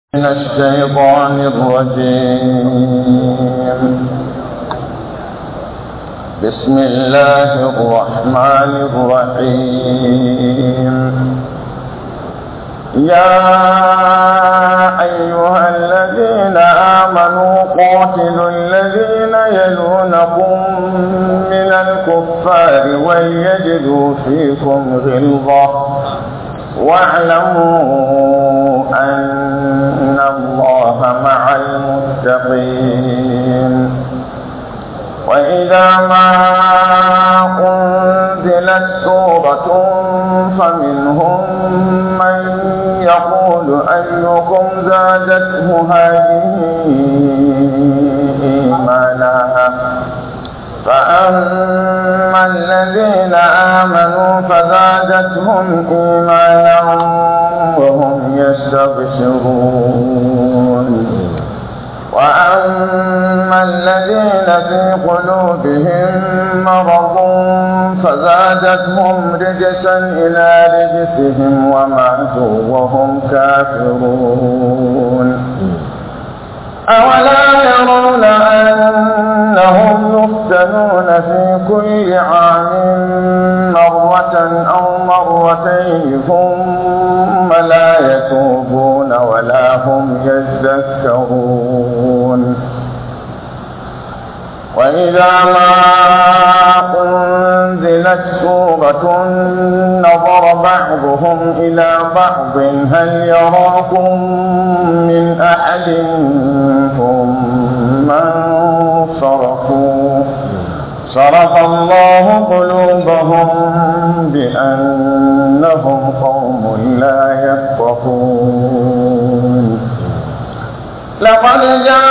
من الشيطان الرجيم بسم الله الرحمن الرحيم يا أيها الذين آمنوا قاتلوا الذين يلونكم من الكفار وليجدوا فيكم غلظة واعلموا أن الله مع المتقين وإذا ما أنزلت سورة فمنهم من يقول أيكم زادته هذه إيمانا فأما الذين آمنوا فزادتهم إيمانا وهم يستبشرون وأما الذين في قلوبهم مرض فزادتهم رجسا إلى رجسهم وماتوا وهم كافرون أولا يرون أنهم يفتنون في كل عام مرة أو مرتين ثم لا يتوبون ولا هم يذكرون وإذا ما أنزلت سورة نظر بعضهم إلى بعض هل يراكم من أحد ثم انصرفوا صرف الله قلوبهم بأنهم قوم لا يفقهون لقد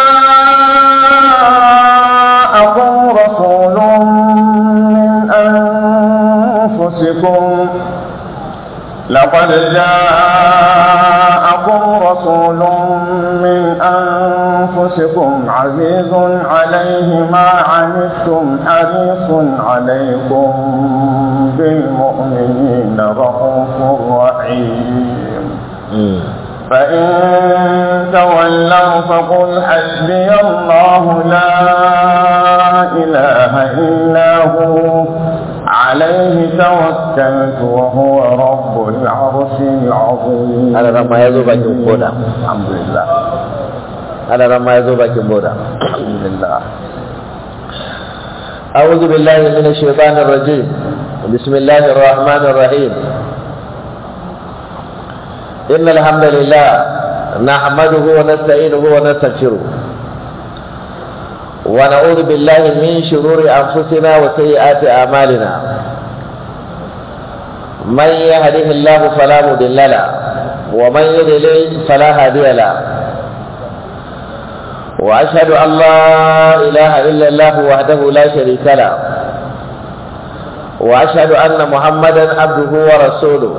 جاءكم رسول من أنفسكم لقد جاءكم رسول من أنفسكم عزيز عليه ما عنتم حريص عليكم بالمؤمنين رؤوف رحيم فإن تولوا فقل حسبي الله لا إله إلا هو عليه توكلت وهو رب العرش العظيم ana ran ma ya zo bakin koda الحمد لله ana ran ma ya zo bakin boda الحمد لله أعوذ بالله من الشيطان الرجيم بسم الله الرحمن الرحيم إن الحمد لله نحمده ونستعينه ونستغفره ونعوذ بالله من شرور أنفسنا وسيئات أعمالنا من يهده الله فلا مضل له ومن يضلل فلا هادي له وأشهد أن لا إله إلا الله وحده لا شريك له وأشهد أن محمدا عبده ورسوله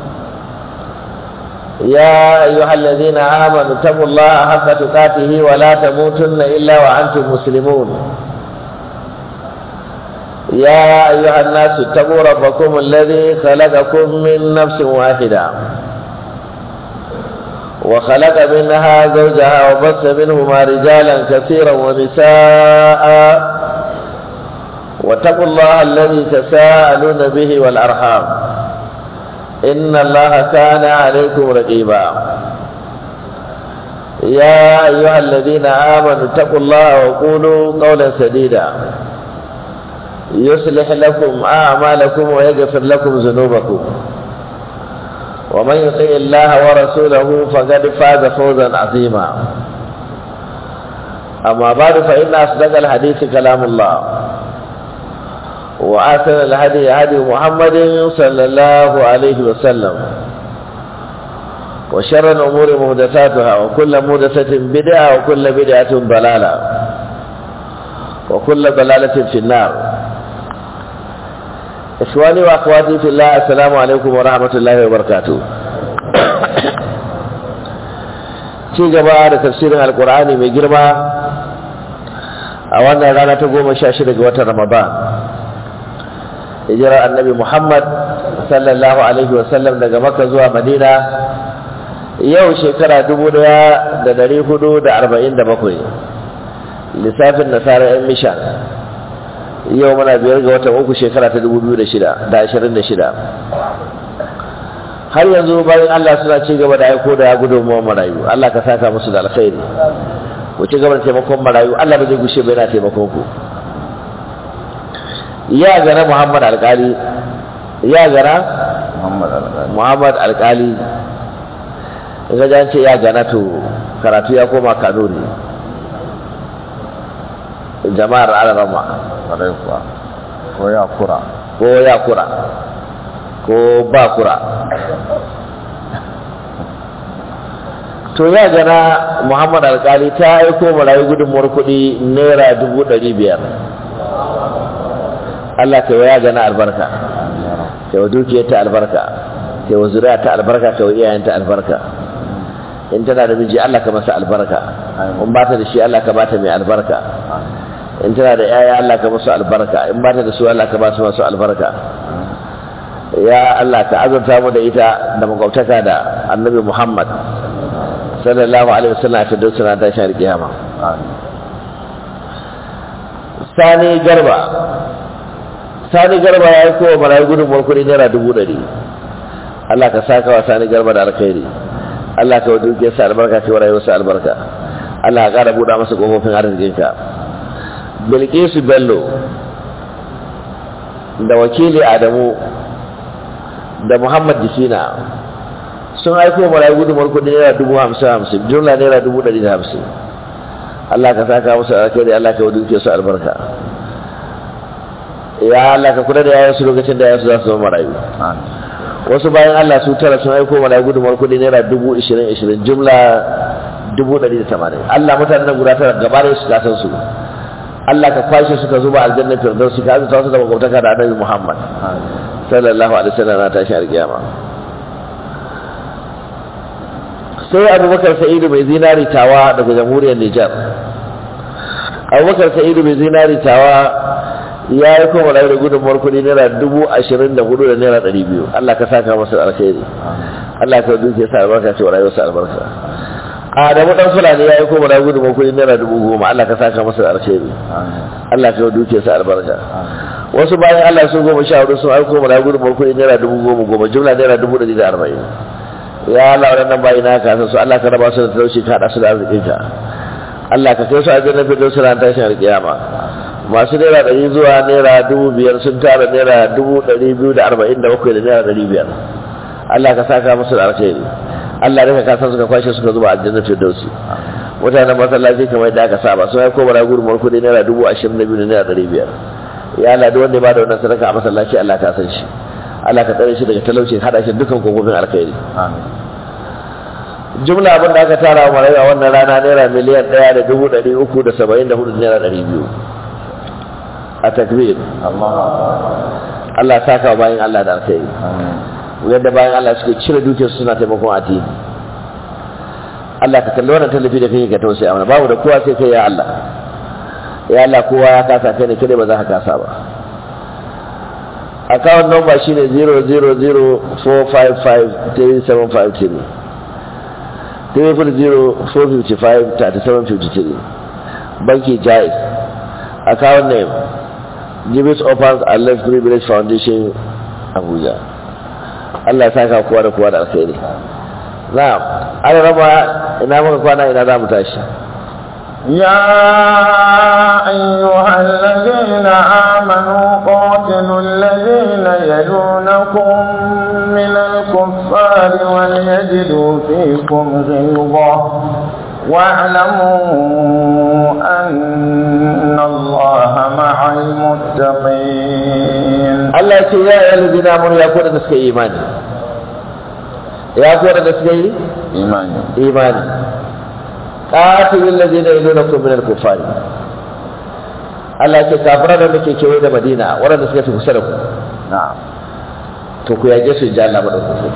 يا أيها الذين آمنوا اتقوا الله حق تقاته ولا تموتن إلا وأنتم مسلمون يا أيها الناس اتقوا ربكم الذي خلقكم من نفس واحدة وخلق منها زوجها وبث منهما رجالا كثيرا ونساء واتقوا الله الذي تساءلون به والأرحام إن الله كان عليكم رقيبا يا أيها الذين آمنوا اتقوا الله وقولوا قولا سديدا يصلح لكم أعمالكم ويغفر لكم ذنوبكم ومن يطع الله ورسوله فقد فاز فوزا عظيما أما بعد فإن أصدق الحديث كلام الله وآثر الهدي هدي محمد صلى الله عليه وسلم وشر الأمور محدثاتها وكل محدثة بدعة وكل بدعة ضلالة وكل ضلالة في النار إخواني وأخواتي في الله السلام عليكم ورحمة الله وبركاته ci gaba da tafsirin alkur'ani mai girma a wannan rana ta goma sha shida ga watan ramadan hijirar annabi muhammad sallallahu alaihi wasallam daga maka zuwa madina yau shekara dubu daya da dari hudu da arba'in da bakwai lissafin nasara yan mishan yau muna biyar ga watan uku shekara ta dubu biyu da shida da ashirin da shida har yanzu bayan Allah suna ci gaba da aiko da gudunmuwar marayu Allah ka saka musu da alkhairi ku ci gaba da taimakon marayu Allah ba zai gushe ba yana taimakon ku ya gana Muhammad alkali ya gana Muhammad Al-Ghali. Muhammad alkali in ga jan ce ya gana to karatu ya koma kanuri jama'ar alarama Kwarai kuwa. Ko ya kura. ko ya kura ko ba kura to ya gana muhammad alkali ta aiko marayu gudunmuwar kuɗi naira dubu ɗari biyar allah ka yi wa ya gana albarka ka yi wa dukiyar ta albarka ka yi wa zuriya ta albarka ka yi wa iyayen ta albarka in tana da miji allah ka masa albarka in ba ta da shi allah ka ba ta mai albarka in tana da yaya Allah ka musu albarka in ba ta da su Allah ka ba su masu albarka ya Allah ka azurta mu da ita da makwabtaka da annabi Muhammad sallallahu alaihi wasallam ta duk suna tashin kiyama Amin. sani garba sani garba ya yi kowa marayu gudunmuwar kuɗi naira dubu ɗari Allah ka saka wa sani garba da alkhairi Allah ka wa dukiyarsa albarka ka wa rayuwarsa albarka Allah ka ƙara buɗa masa ƙofofin arzikinka bilkisu bello da wakili adamu da muhammad jikina sun aiko marayu gudunmuwar kuɗi naira dubu hamsin hamsin jumla naira dubu ɗari da hamsin Allah ka saka musu alkhairi Allah ka wa dukiyarsu albarka ya Allah ka kula da yayansu lokacin da yayansu za su zama marayu Amin. wasu bayan Allah su tara sun aiko marayu gudunmuwar kuɗi naira dubu ishirin ishirin jumla dubu ɗari da tamanin Allah mutanen nan guda tara gaba da su kasan su Allah ka kwashe suka zuba aljanna firdausi ka azurta su da makwabtaka da annabi Muhammad Amin. sallallahu alaihi wasallam na tashi alkiyama sai abubakar sa'idu mai zinari tawa daga jamhuriyar Nijar abubakar sa'idu mai zinari tawa ya yi kuma rayu da gudunmuwar kuɗi naira dubu ashirin da hudu da naira ɗari biyu Allah ka saka masa da alkhairi Allah ka duke sa albarka ce wa rayuwarsa albarka Adamu dan Fulani ya yi kuma rayu gudunmuwar kuɗi naira dubu goma Allah ka saka masa da alkhairi Amin. Allah ka duke sa albarka Amin. wasu bayan Allah sun goma sha hudu sun aiko mana gudunmuwar kuɗi naira dubu goma goma jumla naira dubu ɗari da arba'in ya Allah waɗannan bayi na ka san su Allah ka raba su da talauci ka haɗa su da arzikinka Allah ka kai su a jannar fitar su ran tashin alƙiyama masu naira ɗari zuwa naira dubu biyar sun tara naira dubu ɗari biyu da arba'in da bakwai da naira ɗari biyar Allah ka saka musu da alkhairi Allah da ka san suka kwashe suka zuba a jannar firdausi mutanen masallaci kamar yadda aka saba sun aiko mana gudunmuwar kuɗi naira dubu ashirin da biyu da naira ɗari biyar ya Allah duk wanda ya bada wannan sadaka a masallaci Allah ka san shi Allah ka tsare shi daga talauci hada shi dukkan kofofin alkhairi Amin. jumla abin da aka tara wa marayu a wannan rana naira miliyan ɗaya da dubu ɗari uku da saba'in da hudu da naira ɗari biyu a takbir Allahu Akbar. Allah ya saka wa bayan Allah da alkhairi Amin. yadda bayan Allah suke cire dukiyarsu suna taimakon addini Allah ka kalli wannan tallafi da kake ka tausaya mana babu da kowa sai kai ya Allah ya Allah kowa ya kasa kai ne kade ba za ka kasa ba account number shine 000455375 300-455-3753 banki jais account name Jibis Opens and Left Privilege Foundation Abuja Allah ya saka kowa da kowa da alkhairi na'am ana raba ina muka kwana ina za mu tashi يا أيها الذين آمنوا قاتلوا الذين يلونكم من الكفار وليجدوا فيكم غلظة واعلموا أن الله مع المتقين Allah ya ce ya yi alladina amanu ya kuwa da suka yi imani ya kuwa da suka yi إيماني imani qatilul ladina yalunakum min al-kuffari Allah ya ce kafiran da muke kewaye da Madina waɗanda suka fi kusa da ku نعم to ku yage su ji Allah madaukaki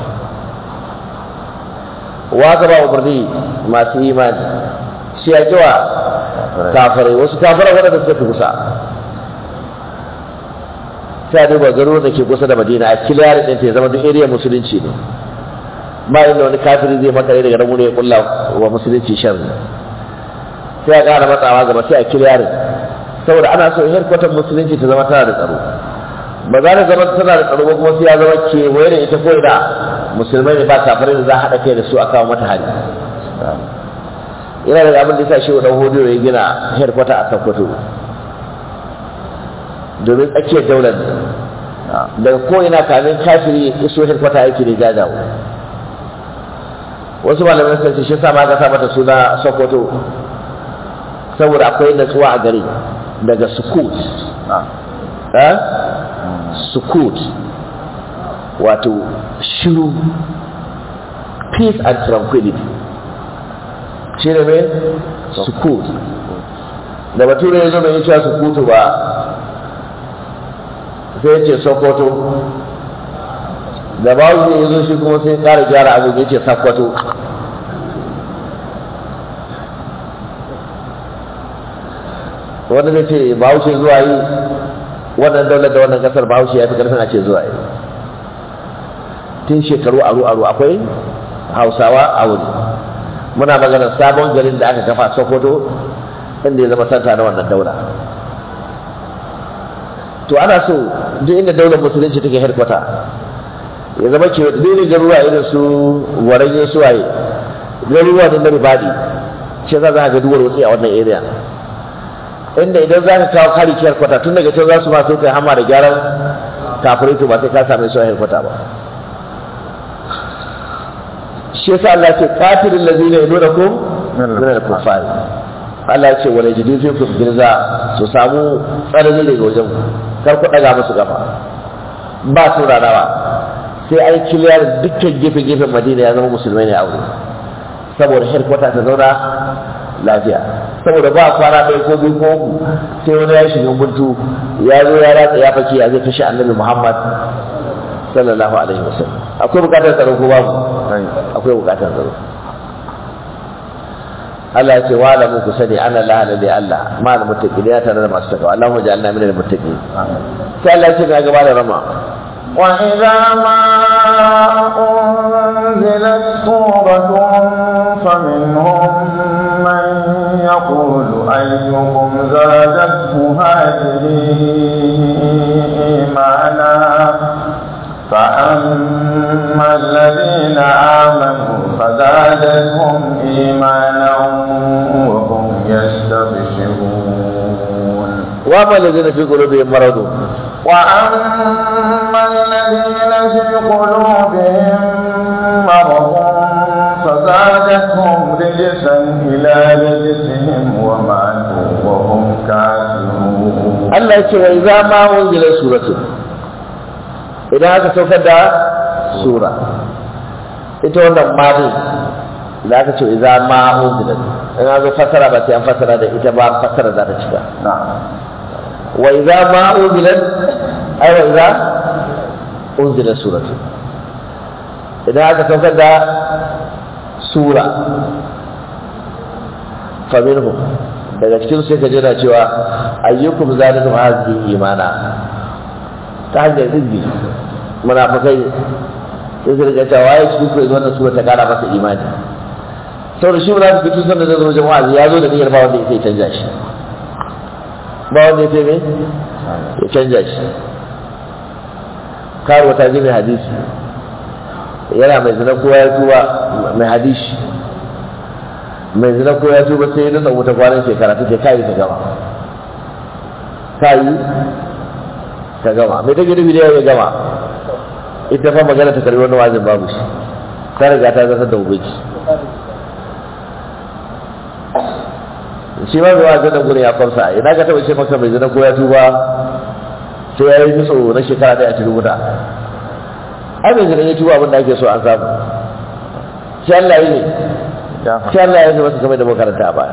wa ka ba umarni masu imani shi ya kiwa kafirai wasu kafirai waɗanda suka fi kusa sai a duba garuruwan da ke kusa da madina a kiliyar ɗin ta ya zama duk area musulunci ne ba inda wani kafiri zai makare daga nan ya kulla wa musulunci sharri sai a ƙara matsawa gaba sai a kiliyarin saboda ana so herkwatar musulunci ta zama tana da tsaro ba za ta zama tana da tsaro ba kuma sai ya zama kewaye da ita ko da musulmai ne ba kafirai da za a haɗa kai da su a kawo mata hari yana da abin da ya sa shi wa hudu ya gina herkwata a sakkwato domin tsakiyar daular ne daga ko'ina kamin kafiri iso herkwata yake ne jajawo wasu malamai sun ce shi sa ma ka sa mata suna sokoto saboda akwai natsuwa a gari daga sukut eh sukut wato shiru peace and tranquility shi ne mai sukut da bature ya zo mai cewa sukutu ba sai ce sokoto da bawu ya zo shi kuma sai ƙara gyara abu ya ce sakwato wanda zai ce bahaushe zuwa yi wannan daular da wannan kasar bahaushe ya fi karfin a ce zuwa yi tun shekaru aru aru akwai hausawa a wuri muna maganar sabon garin da aka kafa sokoto inda ya zama santa na wannan daula to ana so duk inda daular musulunci take herkwata ya zama ke dole garuruwa irin su waranye suwaye garuruwa da na ribadi shi za a ga duwar wutsi a wannan area inda idan za ka kawo kari kiyar kwata tun daga can za su masu kai hama da gyaran kafirai to ba sai ka same su a kwata ba shi yasa Allah ce kafirin lazina yalunakum min al-kuffar Allah ya ce wala yajidu fikum girza su samu tsanani daga wajen ku kar ku daga musu gafa ba su ranawa sai ai kiliyar dukkan gefe gefen Madina ya zama musulmai ne a wuri saboda herkwata ta zauna lafiya saboda ba kwana ɗaya ko biyu ko uku sai wani ya shiga buntu ya zo ya ratsa ya fake ya zai kashe annabi Muhammad sallallahu alaihi wasallam akwai bukatar tsaro ko babu akwai bukatar tsaro Allah ya ce wa la muku sani ana la la da Allah ma da muttaqin ya tare da masu takawa Allahumma ja'alna min al-muttaqin sai Allah ya ce ga gaba da rama وإذا ما أنزلت سورة فمنهم من يقول أيكم زادته هذه إيمانا فأما الذين آمنوا فزادتهم إيمانا وهم يستبشرون وأما الذين في قلوبهم مرض وأما الذين في قلوبهم مرض فزادتهم رجسا إلى رجسهم وماتوا وهم كافرون Allah ya ce wa idza ma unzila suratu idan aka saukar da sura ita wannan ma ne da aka ce idza ma unzila in aka fassara ba sai an fassara da ita ba fassara za ta cika نعم wa idza ma unzila ay wa idza unzila suratu idan aka saukar da sura fa minhum daga cikin sai ka jira cewa ayyukum zalidu hadhihi imana ta hanyar izini munafikai sai su rika cewa waye cikin ku yanzu wannan sura ta kara masa imani saboda shi munafiki tun sanda da zo wajen wa'azi ya zo da niyyar ba wanda ya sai canja shi ba wanda ya sai me ya canja shi karuwa ta ji mai hadisi yana mai zina kowa ya tuba mai hadisi mai zina ko ya tuba sai ya nuna wuta kwanan shekara take kai ta gama kai ta gama mai take nufi da ya gama ita fa magana ta karbi wani wazin babu shi ta riga ta zasa da ubangi shi ma mai wazin da gure ya kwamsa ina ka taba ce maka mai zina ko ya tuba sai ya yi nutso na shekara ɗaya a cikin wuta ai mai zina ya tuba abin da ake so an samu shi Allah yi ne sai Allah ya zama su game da makaranta ba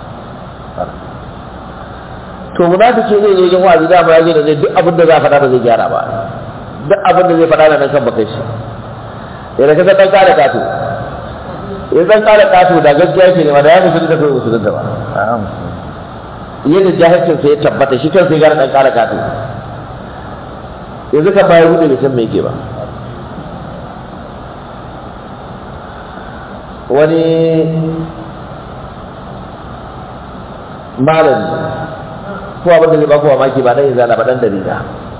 to munafiki zai zo wajen wa'azi da ba ya zo da zai duk abin da za a faɗa ba zai gyara ba duk abin da zai faɗa da nan kan bakai shi idan ka san dan kare kato in san kare kato da gaskiya ke ne ma da ya musulun da kai musulun da ba yadda jahilcin sai ya tabbata shi kan sai gara dan kare kato yanzu kan bayar hudu bai san me yake ba wani malami ko abin da zai ba ku mamaki ba dan izala ba dan dalila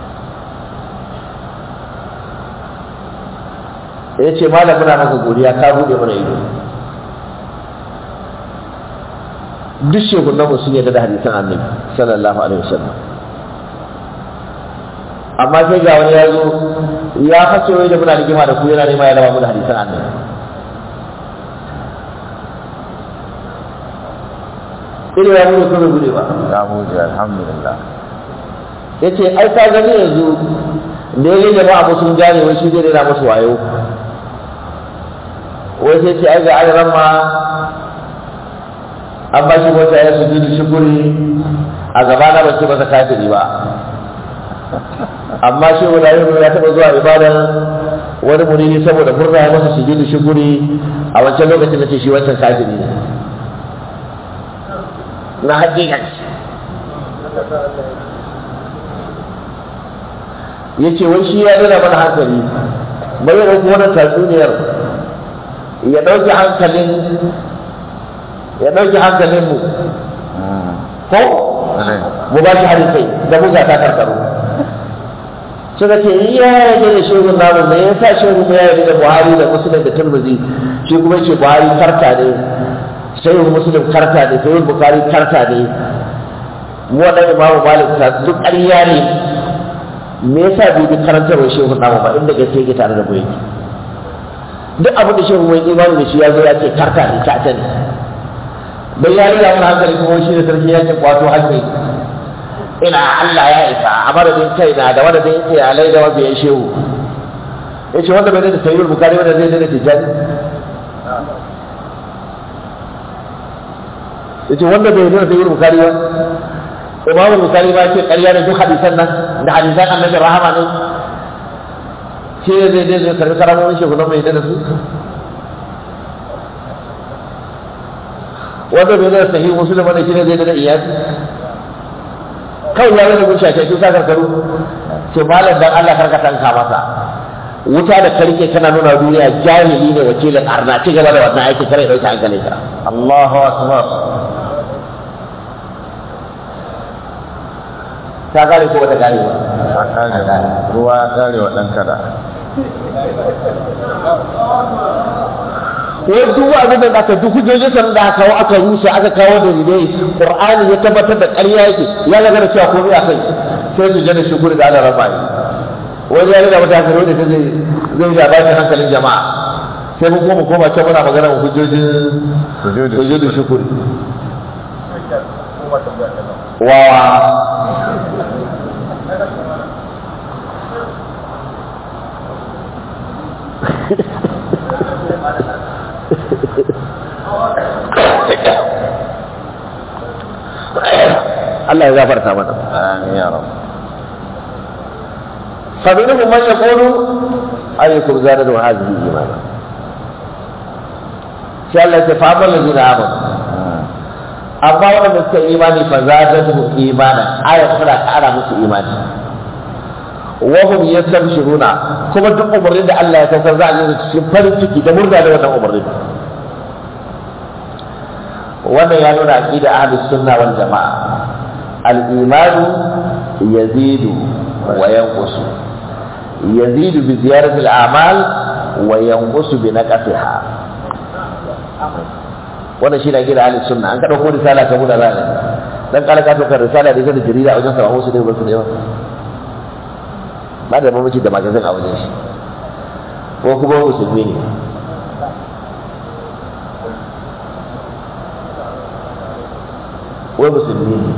ya ce malam muna maka godiya ka buɗe mana ido duk shekunan mu sun yarda da hadisan annabi sallallahu alaihi wasallam amma sai ga wani ya zo ya fashe wai da muna rigima da ku yana nema ya raba mu da hadisan annabi ido ya bude ko bai bude ba ya bude alhamdulillah ya ce ai ka gani yanzu da ya yi jama'a ba sun gane wai shi zai rera musu wayo wai sai ce ai ga ayaran ma an ba shi wata ya su jini shukuri a gaba na bace masa kafiri ba amma shi wani ayyuka ya taɓa zuwa ibadan wani muridi saboda murna ya masa sujudu shukuri a wancan lokacin da ce shi wancan kafiri ne na hakika ya ce wai shi ya nuna mana hankali bai ya ɗauki wannan tatsuniyar ya ɗauki hankalin ya ɗauki hankalin mu ko mu ba shi harin kai da mu ta karkaro suka ce iya yarda da shehun namu me yasa shehun ya yarda da buhari da musulun da turmuzi shi kuma ce buhari karta ne shehun musulun karta ne shehun bukari karta ne mu wannan imamu malik ta duk ƙarya ne me yasa bai bi karantarwar shehun namu ba inda gaske yake tare da mu yake duk abin da shehun mai imani da shi ya zo ya ce karta ne ta ne bai ya rira mun hankali kuma shi da sarki ya ce kwato hankali ina Allah ya isa a madadin kaina da madadin iyalai da mabiyan shehu ya ce wanda bai da sayyid bukari wanda zai da tijjani ya ce wanda bai da sayyid bukari ba imamu bukari ba ce ƙarya ne duk hadisan nan da hadisan annabi rahama ne shi ne zai zai karbi karamomin shehu na mai da su wanda bai da sahihu muslim ne shi ne zai da iyali kawai ya rage gusha ce sa karkaru ce malam dan Allah karka tanka masa wuta da karke kana nuna duniya jahili ne wakilin arna ci gaba da wannan aiki kare dauki hankali ka Allahu akbar ta gane ko bata gane ba a kare ruwa ya kare wa dan kada wai duk abin da aka duk hujjojin san da aka kawo aka rusa aka kawo da dalilai qur'ani ya tabbatar da ƙarya yake ya ga da cewa komai akai sai su jana shukuri da Allah rabba wani ya rida mata hankali wanda zai zai ja ba shi hankalin jama'a sai mun koma koma can muna magana mu hujjojin sujudu hujjojin shukuri wawa Allah ya gafarta mana amin ya rabb فمنهم من يقول أيكم زادته هذه إيمانا sai Allah ya fa da zina amanu amma wanda suka yi imani fa zadatu imana aya tana kara musu imani wa hum yastabshiruna kuma duk umarnin da Allah ya saukar za a yi cikin farin ciki da murna da wannan umarnin wannan ya nuna aqida ahlus sunna wal jamaa al imanu yazidu wa yanqusu yazidu bi ziyarati al a'mal wa yanqusu bi naqsiha wannan shi na gida ahlus sunna an ka dauko risala ka muna zaka dan kala ka dauka risala da ita da jarida a wajen sa wasu ne ba su da yawa ba da mamaci da magazin a wajen shi ko kuma musulmi ne wai musulmi ne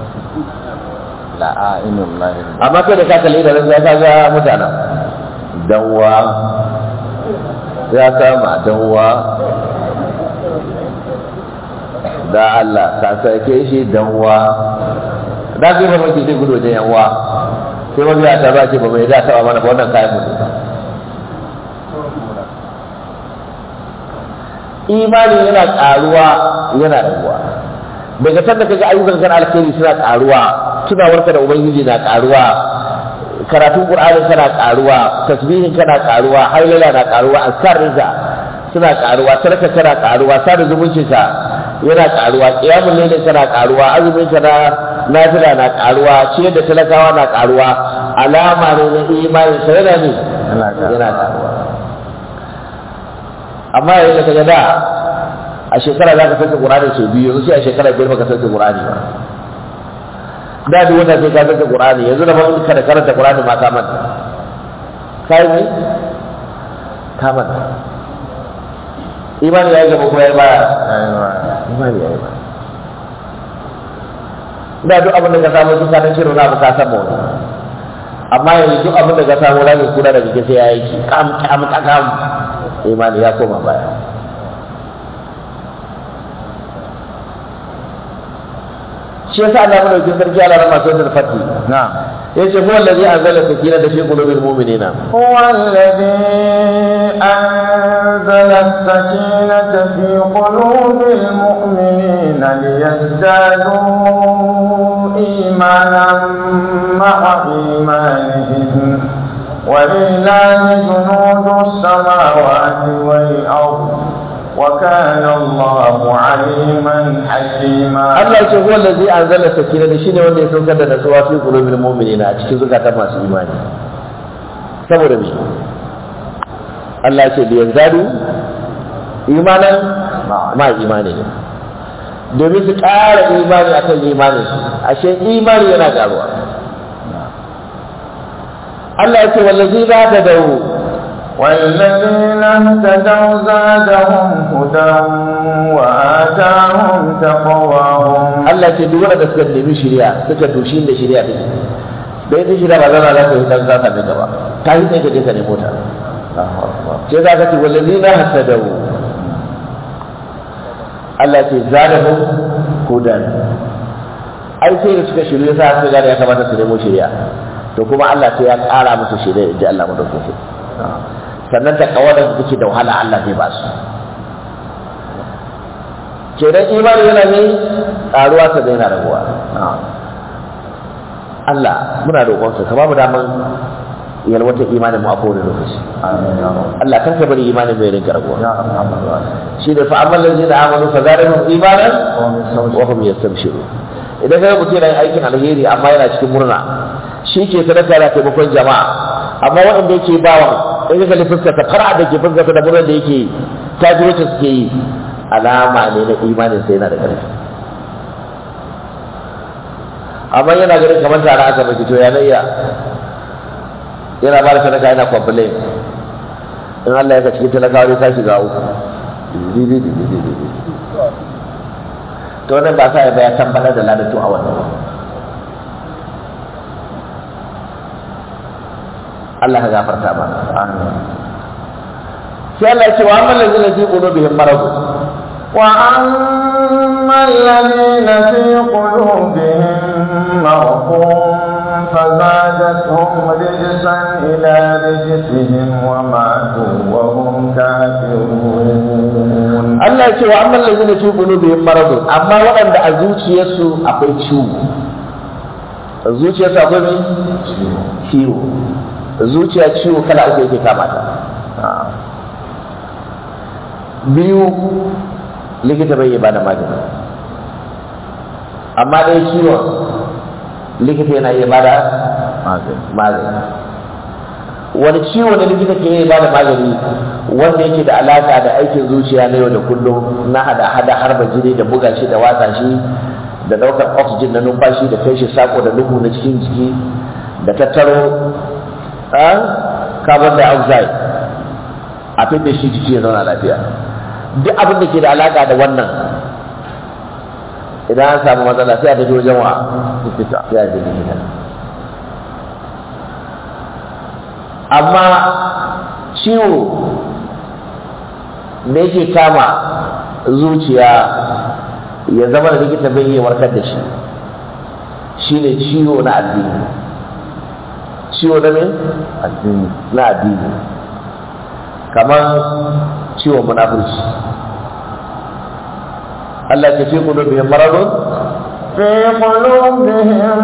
la'ainul lahi amma kai da ka kalli da ya ka ga mutanen danwa ya kama danwa da Allah ka sake shi danwa da ke ba mai zai gudu wajen yanwa sai wani ya ta ba ce ba mai da taba mana ba wannan kayan mutu imani yana karuwa yana raguwa daga sanda kaga ayyukan kan alkhairi suna karuwa tunawarka da ubangiji na karuwa karatun qur'anin kana karuwa tasbihin kana karuwa hailala na karuwa azkarinka suna karuwa sarka tana karuwa sada zumuncinka yana karuwa kiyamun lailin kana karuwa azumin ka na nafila na karuwa ciyar da talakawa na karuwa alama ne na imanin sa yana ne Yana karuwa. yana karuwa amma yayin da kaga da a shekara za ka sauke Qur'ani sau biyu yanzu sai a shekara biyar baka sauke Qur'ani ba da duk wanda sai ka sauke Qur'ani yanzu da mun kada karanta Qur'ani ma ka manta kai ne ka manta imani ya yi gaba ko ya yi baya Aiwa. imani ya yi baya da duk abin da ka samu duk sanin shirin na ka samu wani amma yanzu duk abin da ka samu rami kuna da kike sai ya yi ki kam kam kam imani ya koma baya shi yasa Allah madaukakin sarki Allah rama sai da fati Na'am. yace huwa allazi anzala sakinata fi qulubil mu'minina هو الذي أنزل السكينة في قلوب المؤمنين ليزدادوا إيمانا مع إيمانهم ولله جنود السماوات والأرض وكان الله عليما حكيما Allah yace huwa allazi anzala sakinata shine wanda ya saukar da nasuwa fi qulubil mu'minina a cikin zukatan masu imani saboda me Allah ya ce da yanzadu imanan ma imani ne domin su ƙara imani akan imanin su ashe imani yana ƙaruwa Allah ya ce wallazi ba ta dawo والذين اهتدوا زادهم هدى وآتاهم تقواهم Allah ce duk wanda suka nemi shari'a suka doshi da shari'a din da ita shari'a ba zama za ka yi dan za ka gaba ta yi sai ka je ka nemo ta الله أكبر sai za ka ce wallazi na hasadahu Allah ce zadahum hudan ai sai da suka shirye sa suka gane ya kamata su nemo shari'a to kuma Allah sai ya ƙara musu shari'a inji Allah madaukakin sannan ta kawar da take da wahala Allah zai ba su kenan imani yana ne ƙaruwa ta da yana raguwa نعم Allah muna roƙonka ka ba mu daman yalwata imanin mu a kowane lokaci آمين يا رب Allah kan ka bari imanin mai rinka raguwa يا أرحم الراحمين shi da fa'amal ladina amanu fa zadahum imanan ومن wa سوء hum yastabshiru idan kai mutum yana aikin alheri amma yana cikin murna shi ke sadaka da taimakon jama'a amma waɗanda yake bawa in ka kalli fuskar ta fara da ke fuskar da murnar da yake yi ta ji wacce suke yi alama ne na imanin sai yana da ƙarfi amma yana ganin kamar tare aka mai to ya iya yana ba da sadaka yana complain in Allah ya ka cikin talakawa ne ka shiga uku to wannan ba sa ya baya tabbatar da ladatu a wannan ba Allah ka gafarta mana آمين sai Allah ya ce wa amma lazina fi qulubihim marad وأما الذين في قلوبهم مرض فزادتهم رجسا إلى رجسهم وماتوا وهم كافرون Allah ya ce wa amma lazina fi qulubihim marad amma waɗanda a zuciyarsu akwai ciwo a zuciyarsu akwai me ciwo zuciya ciwo kala uku yake kama ta نعم biyu likita bai yi bada magani amma dai ciwon likita yana iya bada magani wani ciwo da likita ke iya bada magani wanda yake da alaka da aikin zuciya na yau da kullum na hada hada harba jini da buga shi da watsa shi da daukar oxygen na numfashi da kai shi sako da lungu na cikin jiki da tattaro a carbon dioxide a fidda shi jiki ya zauna lafiya duk abin da ke da alaka da wannan idan an samu matsala sai a tafi wajen wa likita sai a je likita amma ciwo da yake kama zuciya ya zama da likita bai iya warkar da shi shine ciwo na addini ciwo na me addini na addini kamar ciwon munafurci Allah ke fi qulubihim maradun في قلوبهم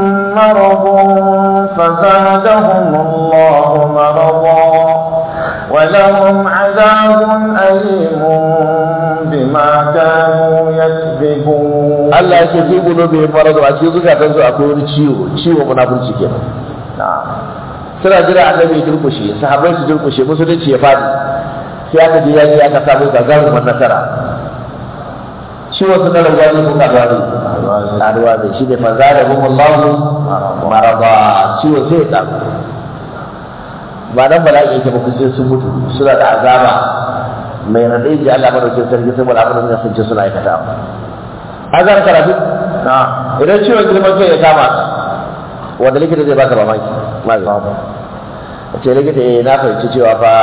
مرض فزادهم الله مرضا ولهم عذاب أليم بما كانوا يكذبون Allah ya ce fi qulubihim marad a cikin zukatansu akwai wani ciwo ciwo munafurci kenan نعم suna jira annabi ya durkushe sahabbai su durkushe musulunci ya fadi sai aka je yaji aka samu gagarumar nasara ciwon su na rabuwa ne ko karuwa ne karuwa ne shi ne manza da kuma Allahu maraba ciwon sai ya karu ba nan bala'i yake ba sai sun mutu suna da azaba mai radai ji Allah madaukin sarki saboda abin da sun ce suna aikata an gane karatu نعم idan ciwon girman kai ya kama ka wanda likita zai baka mamaki magani a ce likita eh na fahimci cewa fa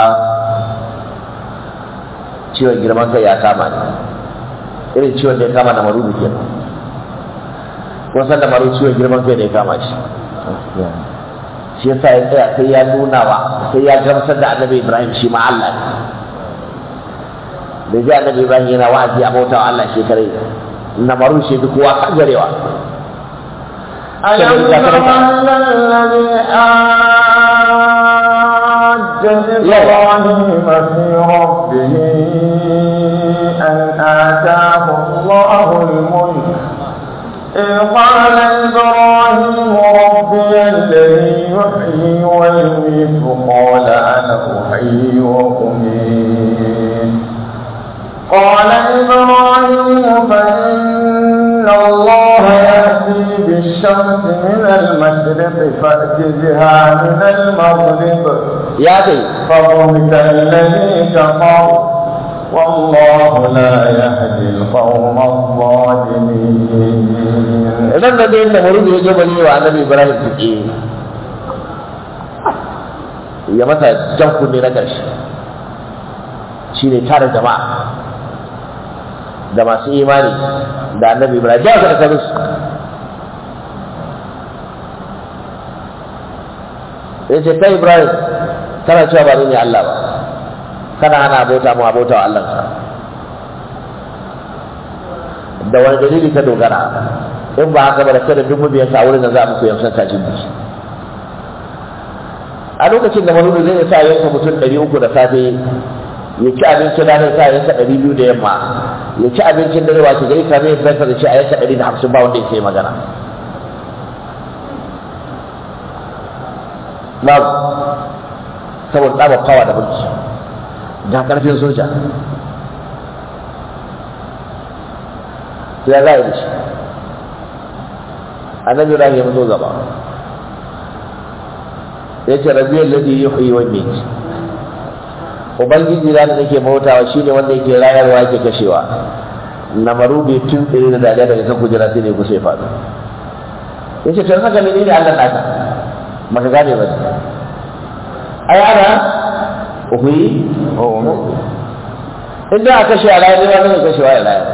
ciwon girman kai ya kama ne irin ciwon da ya kama da marudu ke kun san da marudu ciwon girman kai da ya kama shi shi yasa ya tsaya sai ya nuna wa sai ya gamsar da annabi ibrahim shi ma Allah ne da ji annabi ibrahim yana wa'azi a bautawa Allah shekarai na marudu shi duk kowa kan garewa ألم تر إلى الذي حاج إبراهيم في ربه أن آتاه الله الملك إذ قال إبراهيم ربي الذي يحيي ويميت قال أنا أحيي وأميت قال إبراهيم فإن الله يأتي بالشمس من المشرق فأت بها من المغرب ya kai فضحك الذي كفر والله لا يهدي القوم الظالمين idan da dai da marudu ya je bane wa annabi ibrahim tuke ya masa jan kunne na ƙarshe shine tare jama'a da masu imani da annabi ibrahim ja ka da su ya ce kai ibrahim kana cewa ba ni ne allah ba kana hana abota mu abota wa allah da wani dalili ka dogara in ba haka ba da kada duk mabiyanka a wurin da za mu koyi san kajin biki a lokacin da manudu zai sa yanka mutum ɗari uku da safe ya ci abincin ranar sa yanka ɗari biyu da yamma ya ci abincin dare wace gari ka zai fesa da shi a yanka ɗari da hamsin ba wanda ya sai magana babu saboda tsabar kawa da mulki da ƙarfin soja sai ya za a yi da shi annabi ibrahim ya zo gaba ya ce rabiyar ladi ya huyi wa mai ubangiji da nake bautawa shine wanda yake rayarwa yake kashewa na marubi tun tsere da dariya daga kan kujera sai ne kusa ya faɗo ya ce tun haka ne ne allah naka maka gane ba ai ana uhuyi in da a kashe a rayar ne wani kashewa ya rayar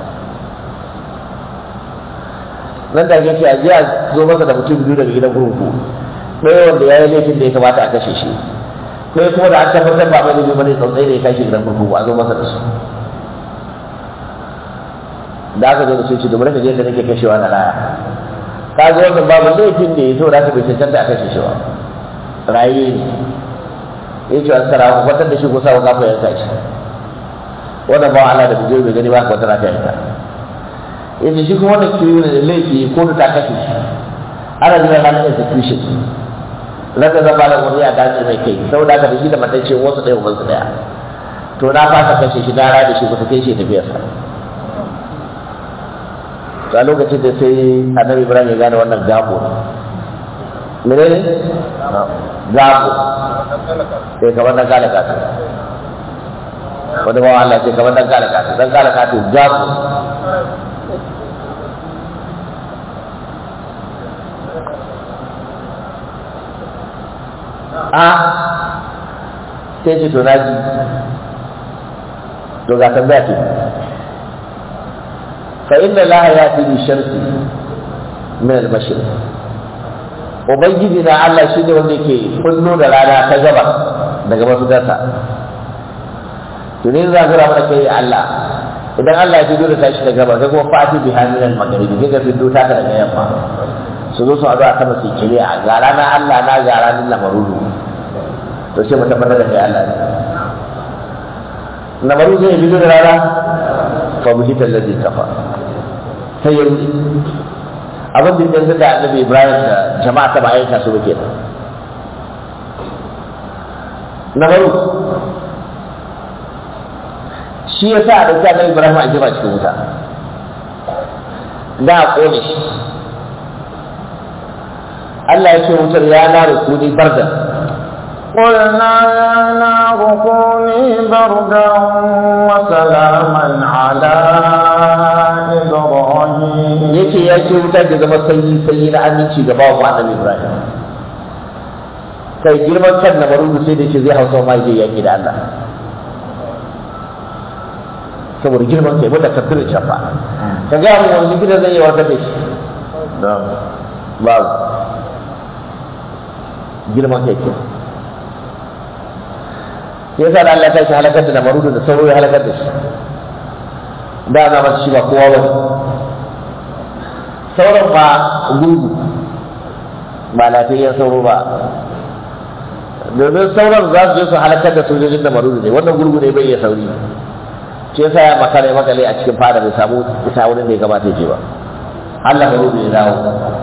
nan da yake a jiya zo masa da mutum biyu daga gidan kurkuku ɗaya wanda ya yi laifin da ya kamata a kashe shi ɗaya kuma da an tabbatar ba mai laifi bane tsantsai da ya kashe gidan kurkuku a zo masa da su da aka zo da su ce domin ka je da nake kashewa na raya ka ga wannan babu laifin da ya so da aka bai cancanta a kashe shi ba raye ne ya ce an sara kwatar da shi ko sa kafa yanka shi wannan ba Allah da bijir bai gani ba ka wata raka yanka yace shi kuma wanda ke yi da laifi ko ta kashe shi ana jira ranar execution raka zan ba da wani a dace mai kai saboda haka da shi da matacce wasu ɗaya ubansu ɗaya to na fasa kashe shi na da shi kusa kai shi tafiyarsa to a lokacin da sai annabi ibrahim ya gane wannan gabo ne mene ne gabo sai kamar dan kala kasu wani bawa Allah sai kamar dan kala kasu dan kala kasu gabo a sai ce to na ji to ga tambaya ce fa inna laha ya fi bi shamsi min al-bashir ubangiji na Allah shi ne wanda ke kullo da rana ta gaba daga mafitarsa to ne za ka mana kai Allah idan Allah ya fito da tashi daga gaba sai kuma fati bi hamilan magharibi sai ka fito ta daga yamma su zo su haɗu a sama su kire a ga rana Allah na ga ranar lamarudu to sai mu tabbatar da kai Allah ne na bari zai fito da rana fa buhitar da zai kafa sai ya rufe abin da yanzu da annabi ibrahim da jama'a ta bayan su ba kenan na bari shi ya sa a ɗauki annabi ibrahim a jefa cikin wuta da a ƙone shi Allah ya ce wutar ya na rukuni bardan قلنا يا نار كوني بردا وسلاما على إبراهيم yace ya ce wuta da zama sanyi sanyi na aminci ga bawa annabi Ibrahim kai girman kan na marubu sai da ce zai hausa ma zai yaki da Allah saboda girman kai wanda kafir shafa ka ga mu wani gidan zai yi wata da shi babu girman kai ke ya sa da Allah ta shi halakar da marudu da sauro ya halakar da shi da na masu shi ba kowa ba sauran ba gurgu ba lafiyayyen sauro ba domin sauran za su je su halakar da sojojin da marudu ne wannan gurgu ne bai iya sauri shi yasa ya makale makale a cikin fada bai samu isa wurin da ya kamata ya je ba Allah marudu ya dawo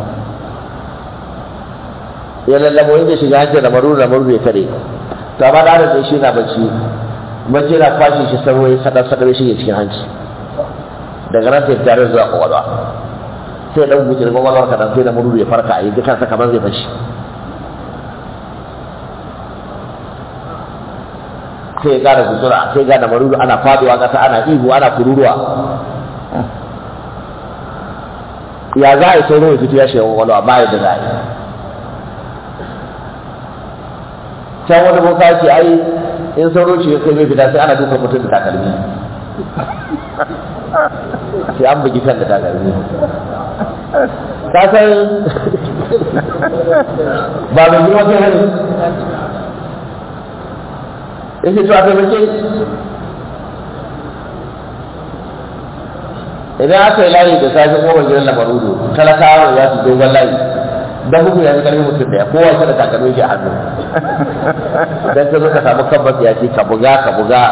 ya lallabo inda shiga hancin da marudu da marudu ya tare to amma da da shi na bacci bacci na kwashe shi sabo ya sadar sadar shi ya cikin hanci daga nan sai tare zuwa kwakwalwa sai dan guje da kwakwalwar ka dan sai da marudu ya farka a yi kansa kamar zai fashi sai ya gane gutsura sai gane marudu ana faduwa kasa ana ihu ana kururuwa ya za a yi sauro ya fito ya shiga kwakwalwa ba yadda za a yi can wani boka ce ai in sauro ce kai mai fita sai ana dukan mutum da takalmi sai an bugi kan da takalmi ka san ba mai girma kai hannu yake to a taimake idan aka yi layi da safe goma gidan lamarudu talakawa ya su dogon layi dan bugu ya fi karfi mutum daya kowa shi da takalmi shi a hannu dan ka zo ka samu kan ya ce ka buga ka buga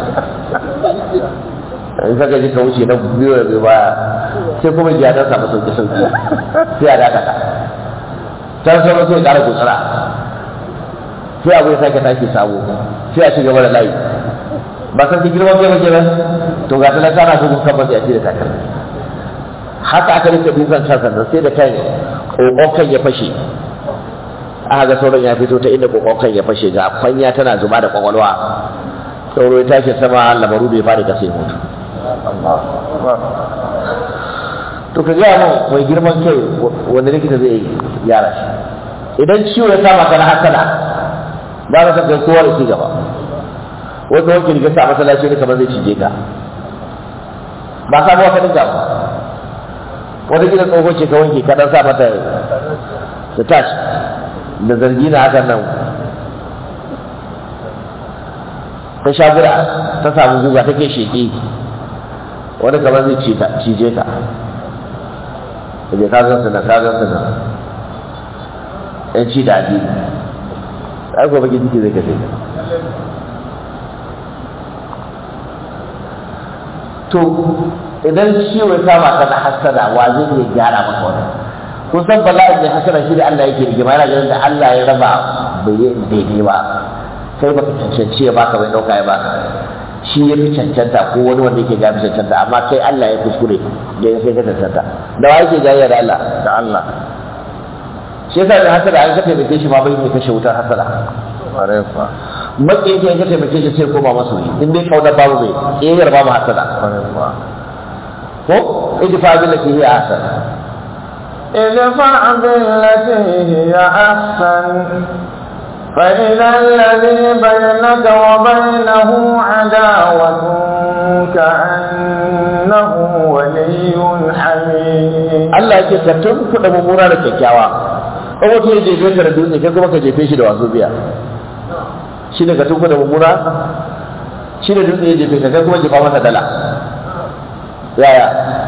in ka gaji ka wuce na biyu da biyu baya sai kuma jiya dan samu sauki sauki sai a dakata can sauran sai kara gutsura sai abu ya sake tashi sabo sai a ci gaba da layi ba san ki girman kai ba kenan to ga talaka na bugun kan ya ce da takalmi haka aka rike dukan kansa sai da kai kokon ya fashe aka ga sauran ya fito ta inda kokon ya fashe ga kwanya tana zuba da kwakwalwa sauro ya tashi sama lamaru bai fara kasa ya mutu to ka gaya mun mai girman kai wanda likita zai gyara shi idan ciwo ya kama ka na hasala ba ka san kai kowa da ci gaba wanda wanke riga sa masallaci ne kamar zai cije ka ba samu wata dinka ba wata gidan tsoho ce ka wanke ka dan sa mata da tash da zargi na hakan nan ta sha gura ta samu guga take sheƙi wani kamar zai cije ka da bai kagan su na kagan su na yan ci da addini ai gobe ki jiki zai kashe to idan ciwo ya kama ka na hasada wa zai iya gyara maka wannan kun san bala'in da hasada shi da Allah yake rigima yana ganin da Allah ya raba bai yi daidai ba kai baka cancanci ya baka bai dauka ya baka shi ya fi cancanta ko wani wanda yake gafi cancanta amma kai Allah ya kuskure da ya kai ka cancanta da wa yake jayya da Allah da Allah shi yasa da hasada an ka taimake shi ma bai ne kashe wutar hasada maƙi yake ka taimake shi sai koma masoyi in dai kauna babu mai ƙiyayyar babu hasada ko idfa billati hiya ahsan ادفع بالتي هي أحسن فإذا الذي بينك وبينه عداوة كأنه ولي حميم Allah yake ka tunkuɗa mummuna da kyakkyawa in mutum ya jefe ka da dutse kai kuma ka jefe shi da wasu biya shi ne ka tunkuɗa mummuna shi ne dutse ya jefe ka kai kuma jefa masa dala yaya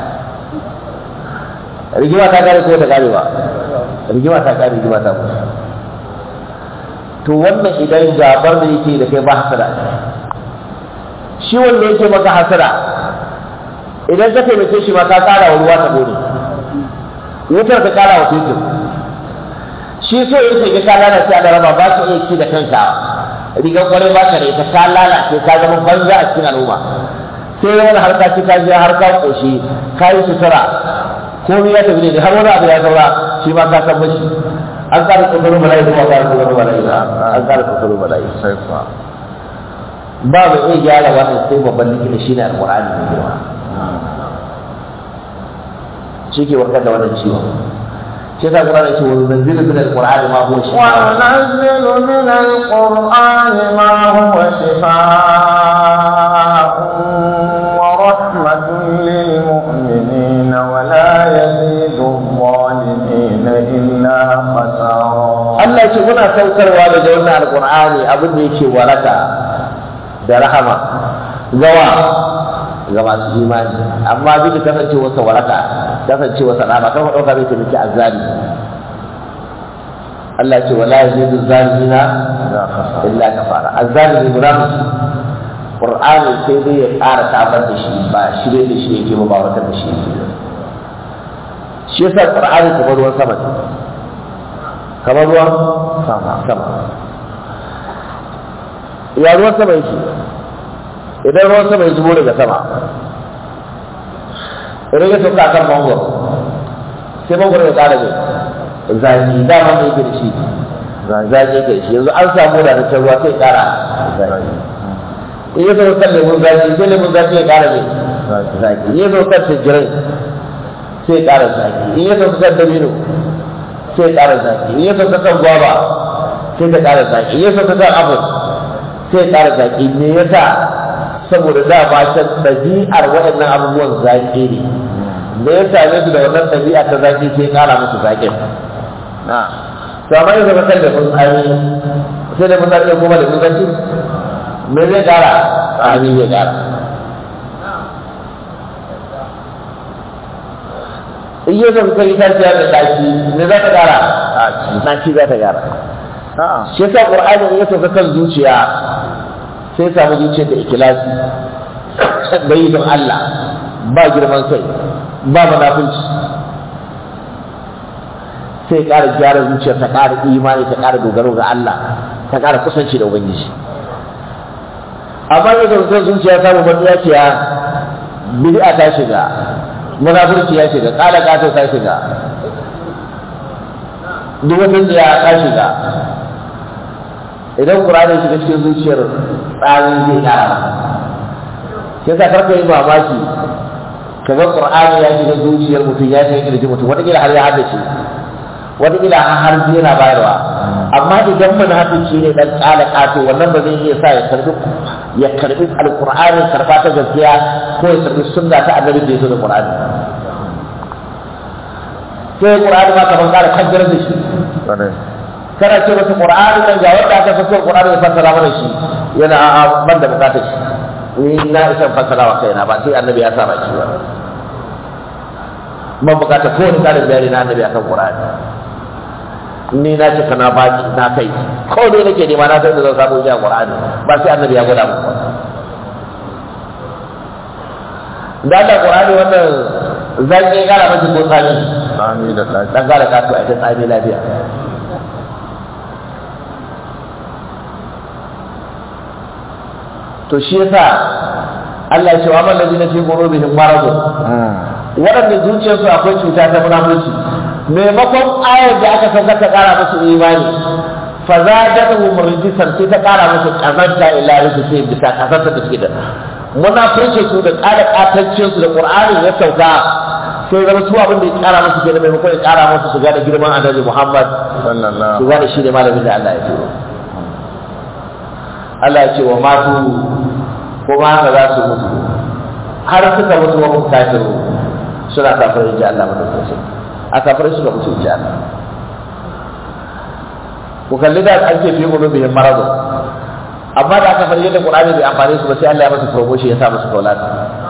rigima ta kare ko ta kare ba rigima ta kare rigima ta mutu to wannan idan gabar da yake da kai ba hasada shi wanda yake maka hasara idan ka taimake shi ma ka kara wa ruwa ta bone wutar ka kara wa fetur shi so yake ga ka lalace a raba ba ka iya ci da kanka rigar kwarai ba ka da ita ka lalace ka zama banza a cikin al'umma sai wani harka ci ka je har ka koshi ka yi sutura komai ya tafi ne har wani abu ya saura shi ma ka san mashi an kara kokarin bala'i kuma kara kokarin bala'i an kara kokarin bala'i sai kuwa ba mu iya gyara wannan sai babban likita shi ne alƙur'ani mai girma shi ke warkar da wannan ciwon shi yasa Qur'ani ya ce wa nunzilu min al-Qur'ani ma huwa shifa وننزل من القرآن ما هو شفاء ورحمة للمؤمنين ولا يزيد الظالمين إلا خسارا Allah ce muna saukarwa daga wannan alƙur'ani abin da yake waraka da rahama gawa ga masu imani amma duk da kasancewarsa waraka kasancewarsa rahama kan ɗauka zai taimaki azzali Allah ce wala yazidu zalimina illa kafara azzalimi munafiki qur'ani sai dai ya ƙara tabar da shi ba shirye da shi yake ba ba wata da shi yake ba. shi yasa qur'ani kamar ruwan sama ne kamar ruwan sama sama ya ruwan sama yake idan ruwan sama ya zubo daga sama idan ya sauka kan mangoro sai mangoro ya ƙara mai zaki dama mai yake da shi zaki yake da shi yanzu an samu wadataccen ruwa sai ya ƙara zaki in ya sauka kan lemun zaki sai lemun zaki ya ƙara mai zaki in ya sauka kan tanjirai sai ya ƙara zaki in ya sauka kan dabino sai ya ƙara zaki in ya sauka kan gwaba sai ta ƙara zaki in ya sauka kan apple sai ya ƙara zaki me yasa saboda da ba ta ɗabi'ar waɗannan abubuwan zaƙi ne me ya same su da wannan ɗabi'a ta zaƙi sai ya ƙara musu zaƙin na to amma yanzu ba kan da mun tsami sai da mun zaƙi kuma da mun zaƙi me zai ƙara tsami zai ƙara in yi zama kai ta ciya da ɗaki me za ta ƙara ɗaki za ta ƙara a shi yasa qur'ani ya sauka kan zuciya sai ya samu zuciyar da ikilasi da yi don Allah ba girman kai ba munafunci sai ya ƙara gyara zuciyar ta ƙara imani ta ƙara dogaro ga Allah ta ƙara kusanci da ubangiji amma ya sauka zuciya samu matsiyaciya bid'a ta shiga munafurci ya shiga ƙala ƙato ta shiga duk wata tsiya ta shiga idan ƙur'ani shiga cikin zuciyar tsarin zai ƙara masa sai sa karka yi mamaki ka ga ƙur'ani ya shiga zuciyar mutum ya shiga kirji mutum wataƙila har ya haddace wataƙila har har zai yana bayarwa amma idan munafiki ne dan ƙala ƙato wannan ba zai iya sa ya karbi ya karbi alƙur'ani karba ta gaskiya ko ya karbi sunna ta annabi da ya zo da ƙur'ani sai ƙur'ani ma kamar ƙara kaddarar da shi ƙwarai kana ce masa qur'ani nan ga wanda aka fi so qur'ani ya fassara mana shi yana a ban da bukatar shi ni na isa fassara wa kaina ba sai annabi ya sa baki ba ban bukata ko wani karin bayani na annabi akan qur'ani ni na ce kana baki na kai ko ne nake nema na san da zan samu jiya qur'ani ba sai annabi ya gwada mu ba da da qur'ani wannan zaki ya kara miki ko tsami sami da ɗaki dan kara kasu a ta tsami lafiya to shi yasa Allah ya ce wa man ladina fi qulubihim maradun waɗanda zuciyarsu akwai cuta ta munafurci maimakon ayar da aka sauka ta ƙara musu imani fa zadatuhum rijsan sai ta ƙara musu kazanta ila rijsi bisa kazanta da suke da munafurci su da ƙara ƙatancin su da Qur'ani ya sauka sai zama su abin da ya ƙara musu kenan maimakon ya ƙara musu su ga da girman Annabi Muhammad su sallallahu gane shi ne malamin da Allah ya turo Allah ya ce wa matu kuma haka za su mutu har suka mutu wa mutu kafiru suna kafirai ji Allah madaukakin a kafirai suka mutu ji Allah ku kalli da an ce fi qulubihim maradun amma da aka farje da Qur'ani bai amfane su ba sai Allah ya masa promotion ya sa musu kaulata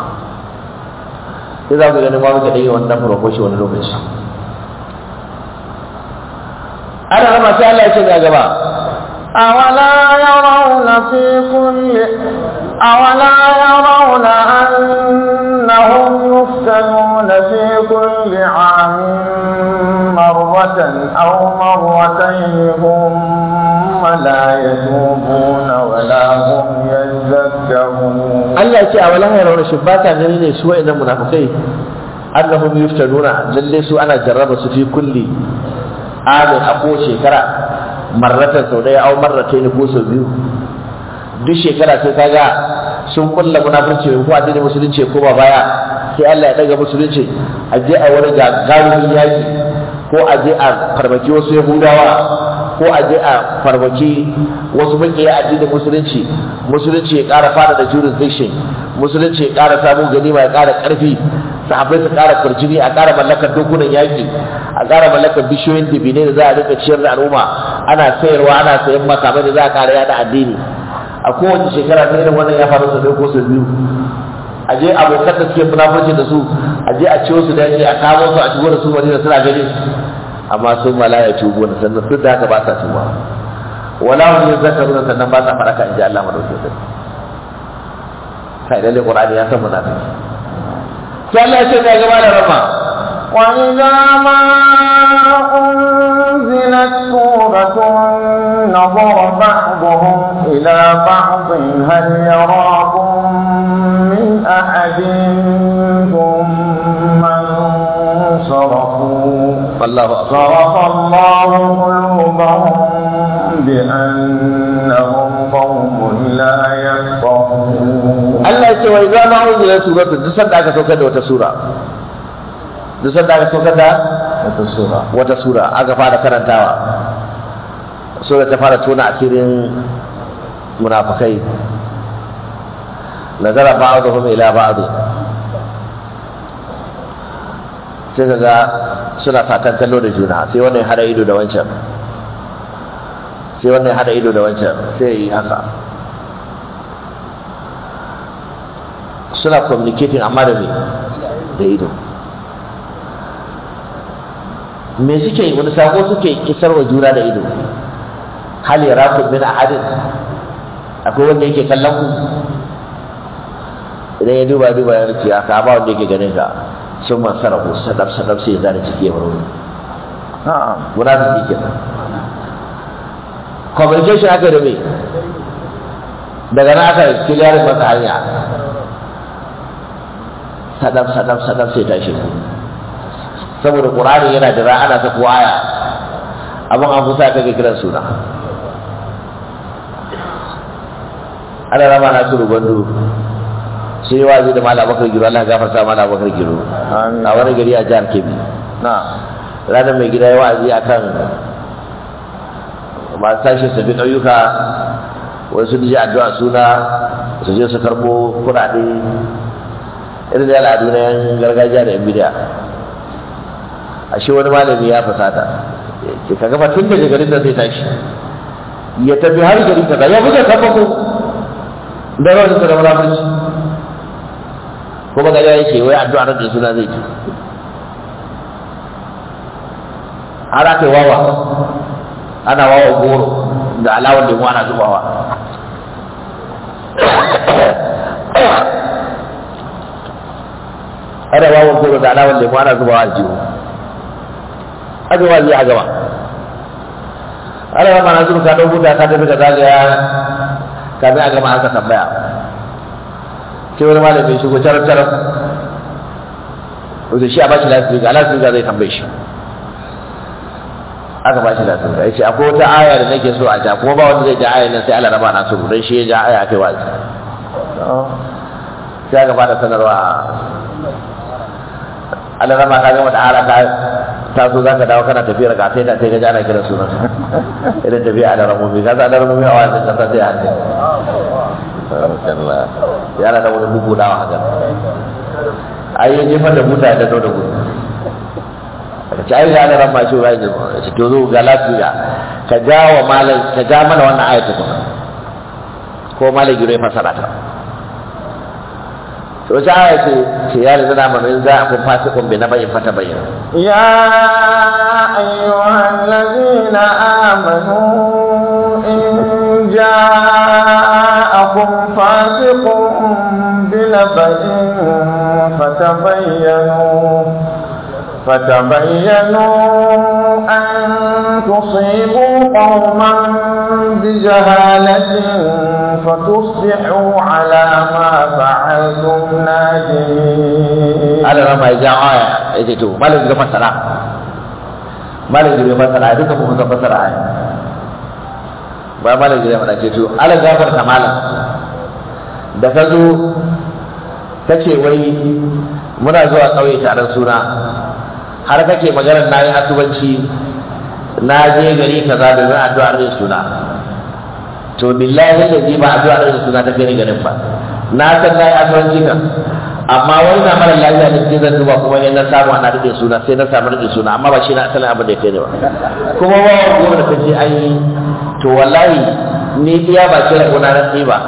sai za ku ga ma muka dai wannan promotion wani lokaci ana rama sai Allah ya ce ga gaba أولا يرون في كل أولا يرون أنهم يفتنون في كل عام مرة أو مرتين ثم لا يتوبون ولا هم يذكرون Allah ya ce a wala ya rauna shi ba ta gani ne su wa'annan munafikai annahum yuftanuna lalle su ana jarraba su fi kulli amin a ko shekara marratan sau daya au marratayn ko sau biyu duk shekara sai kaga sun kulla munafurci ko addinin musulunci ko ba baya sai Allah ya daga musulunci a je a wani gagarumin yaki ko a je a farmaki wasu yahudawa ko a je a farmaki wasu makiya addinin musulunci musulunci ya ƙara fada da jurisdiction musulunci ya ƙara samun ganima ya ƙara ƙarfi sahabbai su ƙara kurjini a ƙara mallakar dokunan yaƙi a ƙara mallakar bishiyoyin dibine da za a rika ciyar da al'umma ana sayarwa ana sayan makamai da za a ƙara yada addini a kowace shekara ta irin wannan ya faru sau ɗaya ko sau biyu a je abokan da suke munafurci da su a je a ciwo su da yake a kawo su a shigo da su madina suna gani amma sun malaya tubu na sannan duk da haka ba sa tuba wala hum yazakkaruna sannan ba sa faraka inji Allah madaukakin sarki kai lalle qur'ani ya san munafiki sai Allah ya ce ga gaba da rama وإذا ما أنزلت سورة نظر بعضهم إلى بعض هل يراكم من أحد ثم انصرفوا wallahu akbar صرف الله قلوبهم بأنهم قوم لا يفقهون Allah ya ce wa idza ma unzila suratu duk sanda aka saukar da wata sura duk sanda aka saukar da wata sura wata sura aka fara karantawa sura ta fara tona asirin munafikai nazara ba'dhum ila ba'd sai kaga suna fatan kallo da juna sai wannan ya hada ido da wancan sai wannan ya hada ido da wancan sai yi haka suna communicating amma da me da ido me suke yi wani sako suke kisar wa juna da ido hal yarakum min ahadin akwai wanda yake kallon ku idan ya duba duba ya rufe aka ba wanda yake ganin ka sun man sarafu sadaf sadaf sai ya zane ciki ya bar wani na'am munafiki kenan communication aka da me daga nan aka kiliyarin masa hanya sadaf sadaf sadaf sai tashi saboda qur'ani yana da ana ta ko aya abin an fusa ka ga kiran suna ana rama na turu gwandu sai yi wazi da malam bakar giro Allah ya gafarta malam bakar giro Amin. a wani gari a jihar Kebbi na'am ranar mai gida ya wa'azi akan masu tashi su tafi ƙauyuka wasu ji addu'a suna su je su karɓo kuɗaɗe irin da al'adu na yan gargajiya da yan bidiya ashe wani malami ya fasata ke ka gaba tun daga garin da zai tashi ya tafi har gari kaza ya buga sabbako da rawar da munafurci kuma gari yake wai addu'a da suna zai ci har aka yi wawa ana wawa goro da alawar lemu ana zubawa ana wawa goro da alawar lemu ana zubawa a jiho aka wazi a gaba ana yamma na zuru ka ɗau buta ka tafi ka zagaya kafin a gama aka tambaya sai wani malami shigo tarar tarar wato shi a bashi lasirika lasirika zai tambaye shi aka ba shi lasirika ya ce akwai wata aya da nake so a ja kuma ba wanda zai ja aya nan sai Allah raba na su don shi ya ja aya kai wazi sai aka bada sanarwa Allah raba ka gama da ara ka ta so zaka dawo kana tafiyar ka sai da sai ka ji ana kiran sunan idan tafiya a da ramomi ka sa da ramomi a wani kasa sai hannu yana da wani bugu dawa haka ai ya jefar da mutane da da gudu ka ci aiki ana ran mashi wa yanzu to zo ga lafiya ka ja wa malam ka ja mana wannan ayatu kuma ko malam giro ya fasara ta to wace aya ce ce ya rizu na mana in za a kun fasi kun bi na bayin fata bayin يا أيها الذين آمنوا إن جاءكم فاسق بنبأ فتبينوا فتبينوا أن تصيبوا قوما بجهالة فتصبحوا على ما فعلتم نادمين ala rama ya ja aya ya ce to malam ga fasara malam ga fasara duka mu san fasara aya ba malam ga mana ce to ala gafar ta malam da ka zo ta ce wai muna zuwa ƙauye taron suna har kake maganar na yi asubanci na je gari kaza domin addu'ar yin suna to billahi da ji ba addu'ar yin suna ta gani garin ba na san na yi asubanci kan amma wani na mara lafiya ne sai zan duba kuma in na samu ana rike suna sai na samu rike suna amma ba shi na asalin abin da ya kai ne ba kuma ba wa goma da kace ai to wallahi ni iya ba kira gona na tsaye ba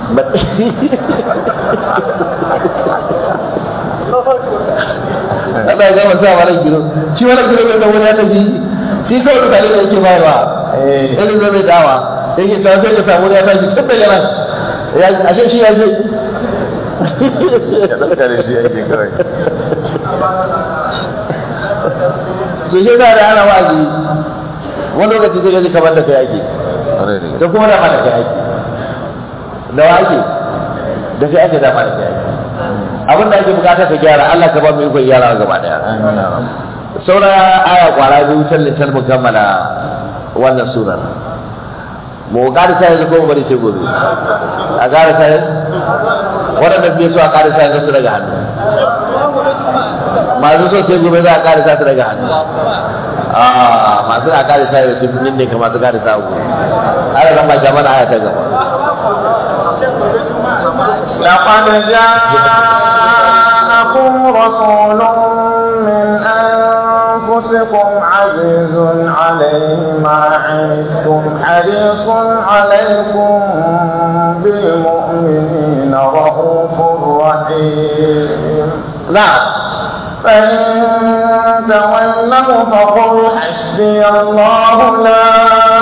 Allah ya gama sa wani giro shi wani giro da wani ya tafi shi kawai mutane da yake bayarwa Eh. irin zai mai dawa yake ta sai ka samu ya tashi tun daga nan ya ashe shi ya je Ya ɗauka da shi ake kawai. to shi da da ana wa'azi wani lokaci zai gaji kamar da kai ake Ƙwarai da da kuma dama da kai ake da wa ake da kai ake dama da kai ake abin da ake bukata ka gyara Allah ka ba mu ikon gyara gaba daya Amin ya rabu. saura aya kwara biyu tallitar mu kammala wannan surar mu ƙara sa yanzu ko mu bari sai gobe a ƙara sa yanzu waɗanda fiye so a ƙara sa yanzu su daga hannu masu so sai gobe za a ƙara sa su daga hannu a masu na ƙara sa yanzu sun ne ka masu ƙara sa gobe ana zama jama'a aya ta gaba لقد جاءكم رسول من أنفسكم عزيز عليه ما عنتم حريص عليكم بالمؤمنين رؤوف رحيم na'am فإن تولوا فقل حسبي الله لا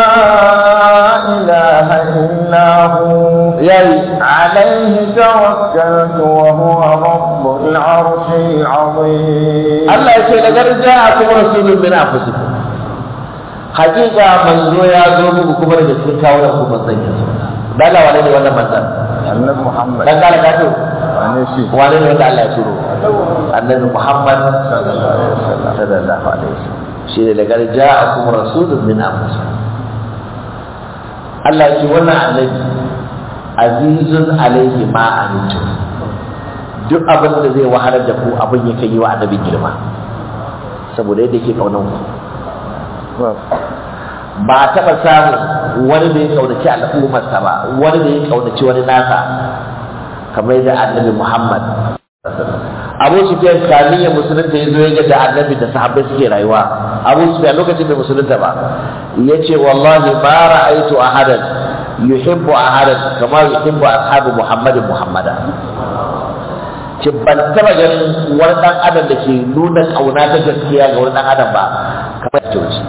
إله إلا هو yayi عليه توكلت وهو رب العرش العظيم Allah ya ce da garja a kuma rasulun min anfusikum hakika manzo ya zo muku kuma daga cikin kawunan ku ban sanya su dala wane ne wannan manzon annabi Muhammad dan kala ka to wane shi wane ne wanda Allah ya turo annabi Muhammad sallallahu alaihi wasallam shi ne da garja a kuma rasulun min anfusikum Allah ya ce wannan annabi azizun alaihi ma antum duk abin da zai wahalar da ku abin yake yi wa annabi girma saboda yadda yake kaunan ku ba a taɓa samun wani da ya kaunaci al'ummarsa ba wani da ya kaunaci wani nasa kamar yadda annabi muhammad abu sufyan kamin ya musulunta ya zo ya ga da annabi da sahabbai suke rayuwa abu sufyan lokacin bai musulunta ba ya ce wallahi ma ra'aitu ahadan yuhibbu ahadan kama yuhibbu ashabu muhammadin muhammada ce ban taba ganin wani dan adam da ke nuna kauna ta gaskiya ga wani dan adam ba kamar ya wuce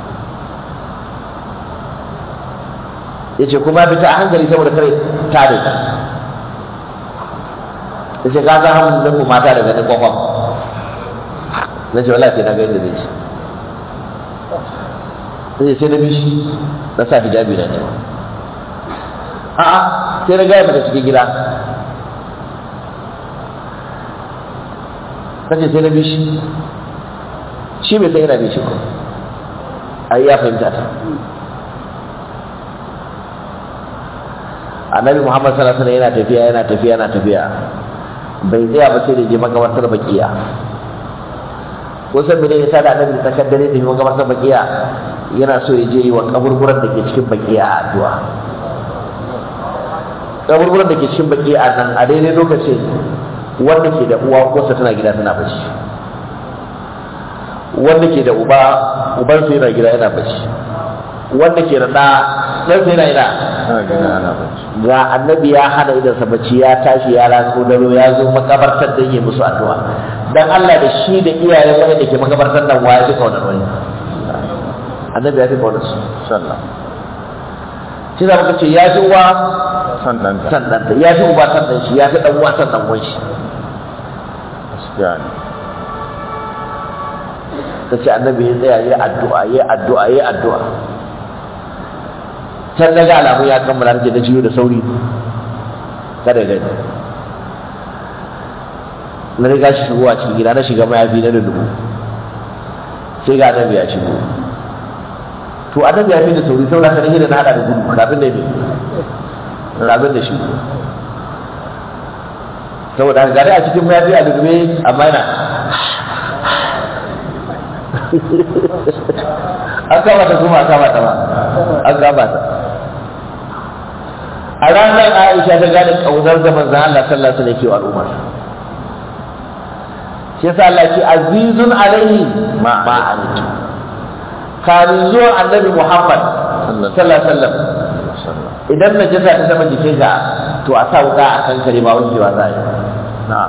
ya ce kuma fita a hankali saboda kare ta da ta ya ce ka ga hamun nan mata daga nan kwakwam na ce wala sai na ga yadda zai ci sai sai na bishi na sa hijabi na ne a'a sai na gaya mata cikin gida kace sai na bi shi shi bai san yana bi shi ko ai ya fahimta ta annabi muhammad sallallahu alaihi wasallam yana tafiya yana tafiya yana tafiya bai tsaya ba sai da je makabartar bakiya ko san mene ya sada annabi tsakar dare da makabartar bakiya yana so ya je yi wa kaburburan da ke cikin bakiya addu'a kaburburan da ke cikin bakiya nan a daidai lokacin wanda ke da uwa uwarsa tana gida tana bacci wanda ke da uba ubansa yana gida yana bacci wanda ke da ɗa ɗansa yana ina ana gina ana bacci ga annabi ya hana idansa bacci ya tashi ya ratso daro ya zo makabartar da yi musu addu'a dan Allah da shi da iyayen wani da ke makabartar nan waya fi kaunar wani annabi ya fi kaunar su sallah shi za muka ce ya fi uwa san ɗanta san ɗanta ya fi uba san ɗan shi ya fi ɗan uwa san ɗan uwan shi gaskiya ne ta ce annabi ya tsaya ya addu'a ya addu'a ya addu'a can na ga alamu ya kammala take da ciwo da sauri kada ya gani na riga shi shigowa cikin gida na shiga mayafi na da dubu sai ga annabi ya shigo to annabi ya fi da sauri saboda haka nake da na hada da gudu kafin da me kafin da shi saboda haka gari a cikin mayafi a dubbe amma yana an kama ta kuma an kama ta ba an kama ta a ranar Aisha ta gane kaunar da manzon Allah sallallahu alaihi wasallam ke wa al'umma shi yasa Allah ce azizun alaihi ma anitu kamin zuwan annabi Muhammad sallallahu alaihi wasallam idan najasa ta zama jikin ka to a sa wuka a kan kare ba wankewa za a yi na'am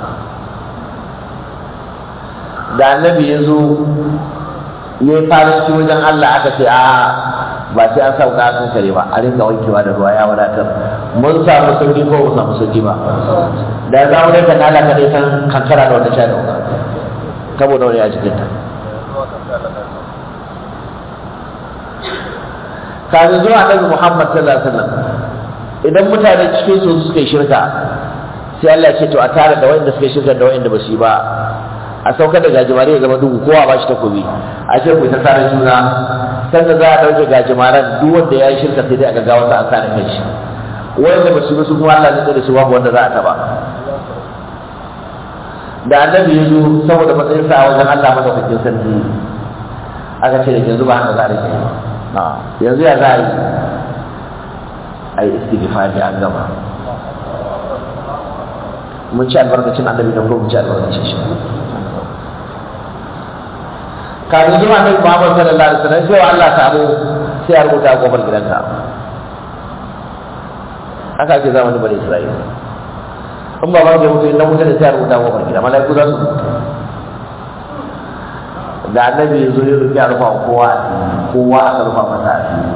da annabi ya zo ya yi faranci wajen Allah aka ce a ba sai an sa wuka a kan kare ba a rinka wankewa da ruwa ya wadatar mun samu sauki ko mu samu sauki ba da za mu rinka nala ka dai san kankara da wata sha da wuka saboda wani a jikinta kafin zuwa annabi Muhammad sallallahu alaihi wasallam idan mutane cikin su suka yi shirka sai Allah ya ce to a tare da wanda suka yi shirka da wanda ba su yi ba a saukar da gajimare ya zama duhu kowa ba shi takobi a ce ku ta tare juna sanda za a dauke gajimaren duk wanda ya yi shirka sai dai a gaggawa sa a sare kai shi wanda ba su yi ba su kuma Allah zai da su babu wanda za a taba da annabi ya zo saboda matsayin sa a wajen Allah madaukakin sarki aka ce da yanzu ba haka za a rike ba na'am yanzu ya za a yi a yi istighfari an gama mun ci albarkacin annabi da kuma mun ci albarkacin shi kafin zuwa annabi Muhammad sallallahu alaihi wasallam sai wa Allah samu sai ya rubuta a kofar gidanka haka ake zamanin bani Isra'ila in ba ban da mutu na mutu da sai ya rubuta a kofar gida malaiku za su rubuta da annabi ya zo ya rufe a rufa kowa a kowa aka rufa masa a fili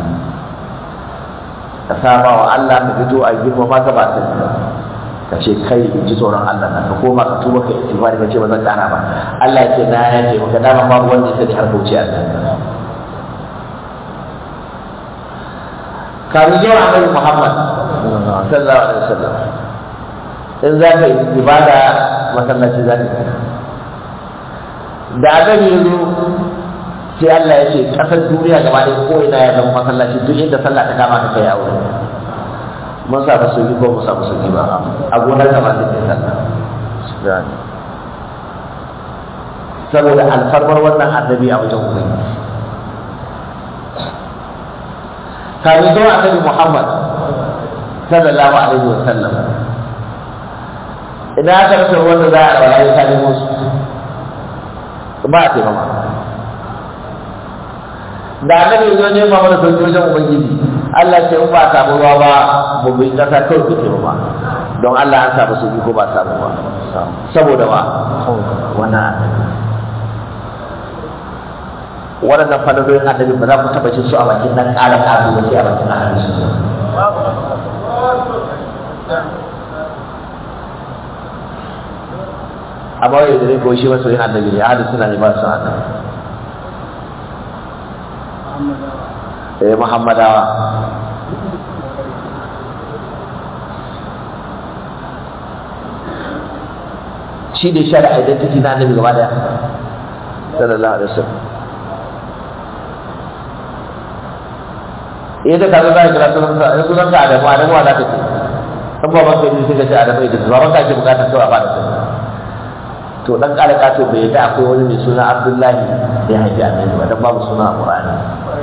ka saba wa Allah ka fito a girma ma ka ba ta ka ce kai in ji tsoron Allah na ka koma ka tuba ka istighfar ka ce ba zan kara ba Allah ya ce na ya ce maka dama babu wanda ya sani har kauce a nan kafin zuwa annabi Muhammad sallallahu alaihi wasallam in za ka yi ibada masallaci za ka yi da annabi ya zo sai Allah ya ce kasar duniya gaba ɗaya ko ina ya zama masallaci duk inda sallah ta kama ka kai a wurin mun samu sauki ko mun samu sauki ba a gonar ka ba sai kai sallah gaskiya ne saboda alfarmar wannan annabi a wajen ubangiji kafin zuwa annabi Muhammad sallallahu alaihi wa sallam idan aka rasa wanda za a rawa ya kare musu ba a taimama da annabi zo ne ma mana sauki wajen ubangiji Allah ce in ba a samu ruwa ba mu bi kasa kawai ku taimama don Allah an samu sauki ko ba a samu ba saboda ba wannan annabi waɗannan fadadodin annabi ba za ku taɓa cin su a bakin nan ƙara ƙasu ba sai a bakin annabi su amma wai da ko shi masoyin annabi ne ahadu suna ne ba su annabi eh muhammadawa shi da shara identity na annabi gaba daya sallallahu alaihi wasallam eh da kaga za ka kira sunan sa eh sunan ka Adamu Adamu wa za ka ce kan baban ka ne sai ka ce Adamu Idris baban ka ke bukatar kawai a bada sani to dan kala kato bai yadda akwai wani mai suna Abdullahi da ya haifi annabi ba dan babu suna a Qur'ani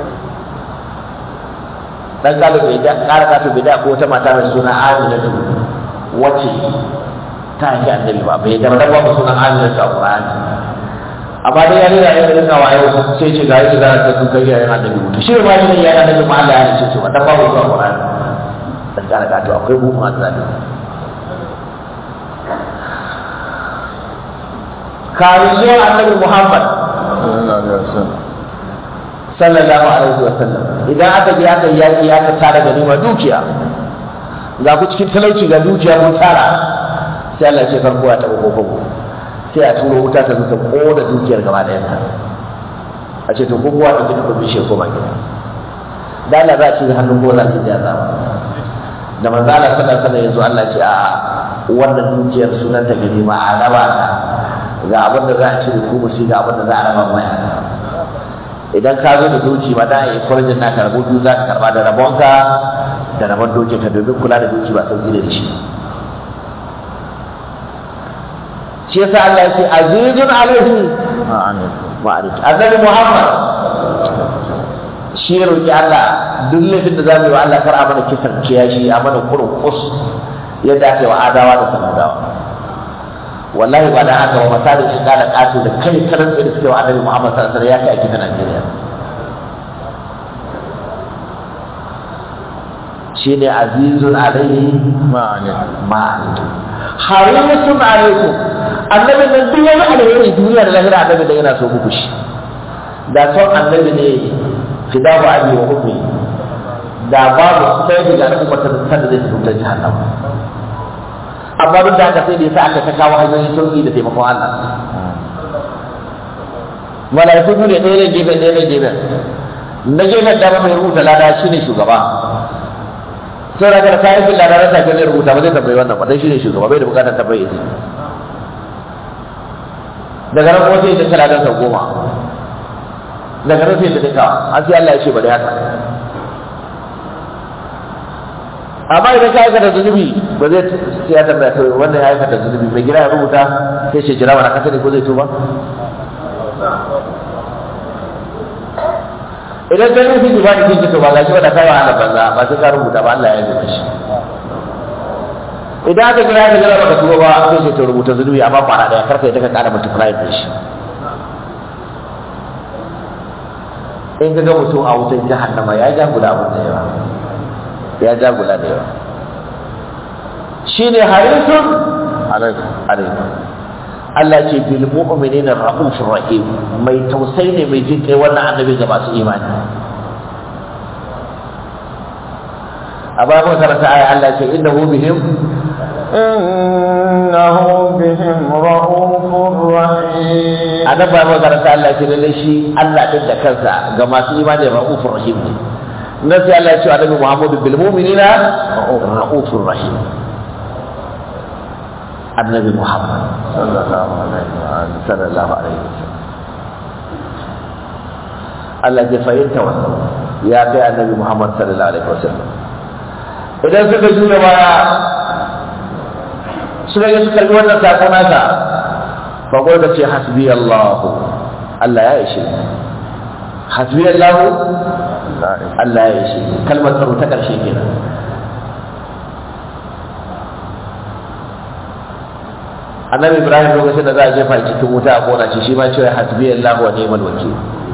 dan kala bai yadda kala kato bai yadda akwai wata mata mai suna Aminatu wacce ta haifi annabi ba bai yadda dan babu suna Aminatu a Qur'ani amma dai ya rera ya rinka wayo sai ce ga yi da ta sun kai yayin annabi mutu shi ma shi ya annabi ma Allah ya ce to dan babu zuwa Qur'ani dan kala kato akwai buhun azabi kafin zuwa annabi Muhammad sallallahu alaihi wasallam sallallahu alaihi wa sallam idan aka je aka yi yaƙi aka tara ganima dukiya ga ku cikin talauci ga dukiya kun tara sai Allah ya ce farko ya taɓa kokobo sai a turo wuta ta zuta ƙona dukiyar gaba ɗayan ta a ce to ko kowa da duka bishe koma gida da Allah za a ce hannun gona su ja zama da manzo Allah sallallahu alaihi yanzu Allah ce a wannan dukiyar sunan ta ganima a raba ta ga abin da za a ci ku mushi ga abin da za a raba maya idan ka zo da doki ba da yi kwarjin naka rabo biyu za ka karba da rabonka da rabon dokin ka domin kula da doki ba sauki da shi shi yasa Allah ya ce azizun alaihi ma'arif annabi Muhammad shi ya roki Allah duk laifin da zamu yi wa Allah kar a mana kisan kiyashi a mana kurun kus yadda ake wa adawa da samudawa wallahi ba da haka wa misali shi da kato da kai karan da suke wa annabi Muhammad sallallahu alaihi wasallam ya kai a gidan Najeriya shine azizun alaihi ma'arif harisun alaikum annabi nan duk wani alheri duniya da lahira annabi da yana so muku shi da son annabi ne fidahu abi wa ummi da babu sai daga al'umma ta da zai tuta jahannam amma duk da haka sai da yasa aka ta kawo hanyoyin sauki da taimakon Allah malaiku ne ɗaya ne gefe ɗaya ne gefe na gefen dama mai rubuta lada shine shugaba sai da ka kayan bin lada na tafi ne rubuta ba zai tambayi wannan ba dai shine shugaba bai da bukatar tambayi izini daga nan kuma sai ta kira dan sau goma daga nan sai ta dinka an sai Allah ya ce bari haka amma idan ka aikata zunubi ba zai sai ya tambaya to wannan ya aikata zunubi mai gida ya rubuta sai ce jira wani kasa ne ko zai tuba idan ka nufi duba da kinki to ba ga shi ba da kai wahala banza ba sai ka rubuta ba Allah ya yi shi idan aka kira ka jira baka tuba ba sai ce to rubuta zunubi amma kwana daya karka yadda ka kara multiply din shi in ka ga mutum a wutar jahannama ya ja guda abin da yawa ya ja guda da yawa shine harisun alaikum Allah ce bil mu'minina ra'ufur rahim mai tausayi ne mai jin kai wannan annabi ga masu imani a bayan mun karanta aya Allah ce innahu bihim innahu bihim ra'ufur rahim a nan bayan mun karanta Allah ce lalle shi Allah din da kansa ga masu imani ra'ufur rahim ne nan sai Allah ya ce annabi Muhammadu bil mu'minina ra'ufur rahim annabi Muhammad sallallahu alaihi wa alihi sallallahu alaihi wasallam Allah ya fahimta wannan ya kai annabi Muhammad sallallahu alaihi wasallam idan suka juya baya suka yi suka yi wannan sako naka fa ko da ce hasbi Allah Allah ya ishe hasbi Allah Allah ya ishe kalmar tsaro ta karshe kenan annabi ibrahim lokacin da za a jefa cikin wuta a kona shi shi ma cewa hasbi allah wa ni'mal wakil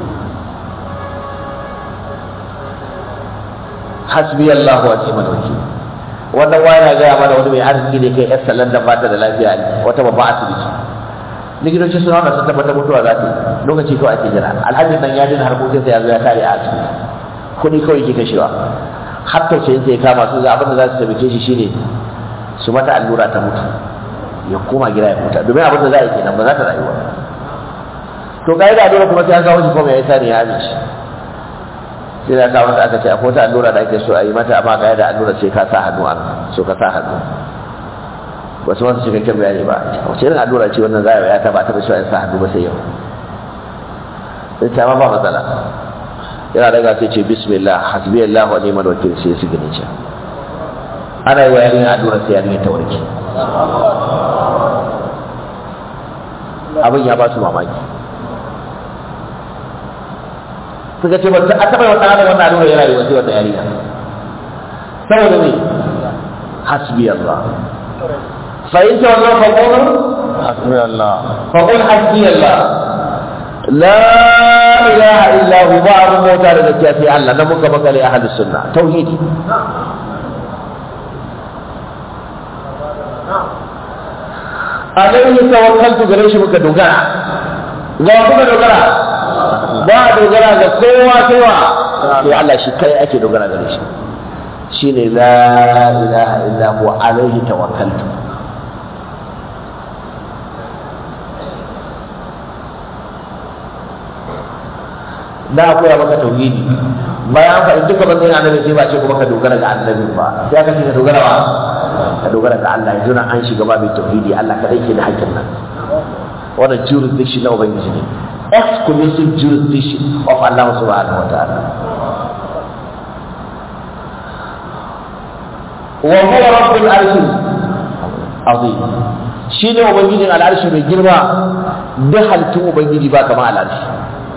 hasbi allah wa ni'mal wakil wannan wani na gaya mana wani mai arziki ne kai yasa landan ba ta da lafiya ne wata babba asibiti likitoci suna wanda sun tabbatar mutuwa za ta lokaci kawai ake jira alhajin nan ya dina harkokinsa ya zo ya kare a asibiti kuɗi kawai ke kashewa har tausayin sai kama su ga abin da za su taimake shi shine su mata allura ta mutu ya koma gida ya huta domin abin da za a yi kenan ba za ta rayuwa to kai da dole kuma sai an kawo shi kuma ya yi sani ya amince sai da kawo aka ce akwai wata allura da ake so a yi mata amma ga da allura sai ka sa hannu an so ka sa hannu ba su wasu cikakken bayani ba wace irin allura ce wannan za a yi ya ta ba ta da cewa in sa hannu ba sai yau sai ta ma ba matsala yana daga sai ce bismillah hasbi allah wa ni'mal wakil sai su gani ce ana yi wa yarinya allura sai yarinya ta warke abin ya ba su mamaki suka ce wata a taɓa wata hannun wannan allura yana yi wasu wata yarinya saboda ne hasbi Allah fa'in ta wannan faƙonin hasbi Allah faƙon hasbi Allah la ilaha illa hu ba abin mota da gaskiya sai Allah na muka makale a halin sunna tauhidi alaihi tawakkaltu gare shi muka dogara ga kuka dogara ba dogara ga kowa sai wa sai Allah shi kai ake dogara gare shi shine la ilaha illa huwa alaihi tawakkaltu na koya maka tauhidi bayan faɗi duka manzon annabi sai ba ce kuma ka dogara ga annabi ba sai aka ce ka dogara ba ka dogara ga Allah yanzu nan an shiga ba mai tauhidi Allah kadai ke da hakkin nan wannan jurisdiction na ubangiji ne exclusive jurisdiction of Allah subhanahu wa ta'ala wa huwa rabbul arshi azim shine ubangijin al'arshi mai girma duk halittun ubangiji ba kama al'arshi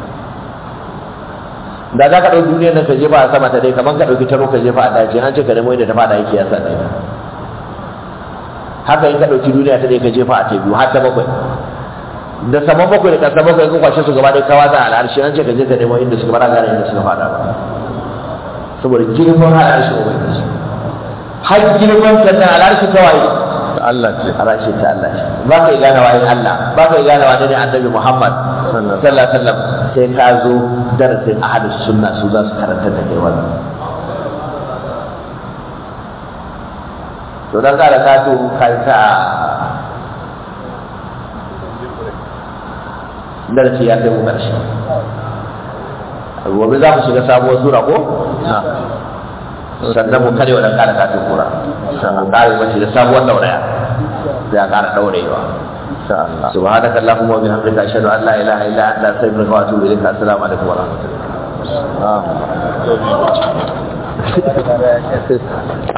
da za ka ɗauki duniyar nan ka jefa a sama ta dai kamar ka ɗauki taro ka jefa a daji an ce ka nemo inda ta fada yake ya sa ɗaya haka in ka ɗauki duniya ta dai ka jefa a ta biyu har ta bakwai da sama bakwai da ƙasa bakwai ka kwashe su gaba ɗaya kawa za a al'arshi an ce ka je ka nemo inda suka bara gane inda suka fada ba saboda girman al'arshi ubangiji har girman sannan al'arshi kawai ta Allah ce al'arshi ta Allah ce ba ka yi gane wayin Allah ba ka yi gane wa ne annabi Muhammad sallallahu alaihi wasallam sai ka zo darasin ahadus sunna su za su karanta da kai wannan to dan kada ka to kai ta darasi ya kai mu karshe gobe za mu shiga sabuwar sura ko na sannan mu kare wannan kada ka to kura sannan kare mace da sabuwar dauraya sai a kara daurewa insha Allah سبحانك اللهم وبحمدك أشهد أن لا إله إلا أنت أستغفرك وأتوب إليك السلام عليكم ورحمة الله Ah.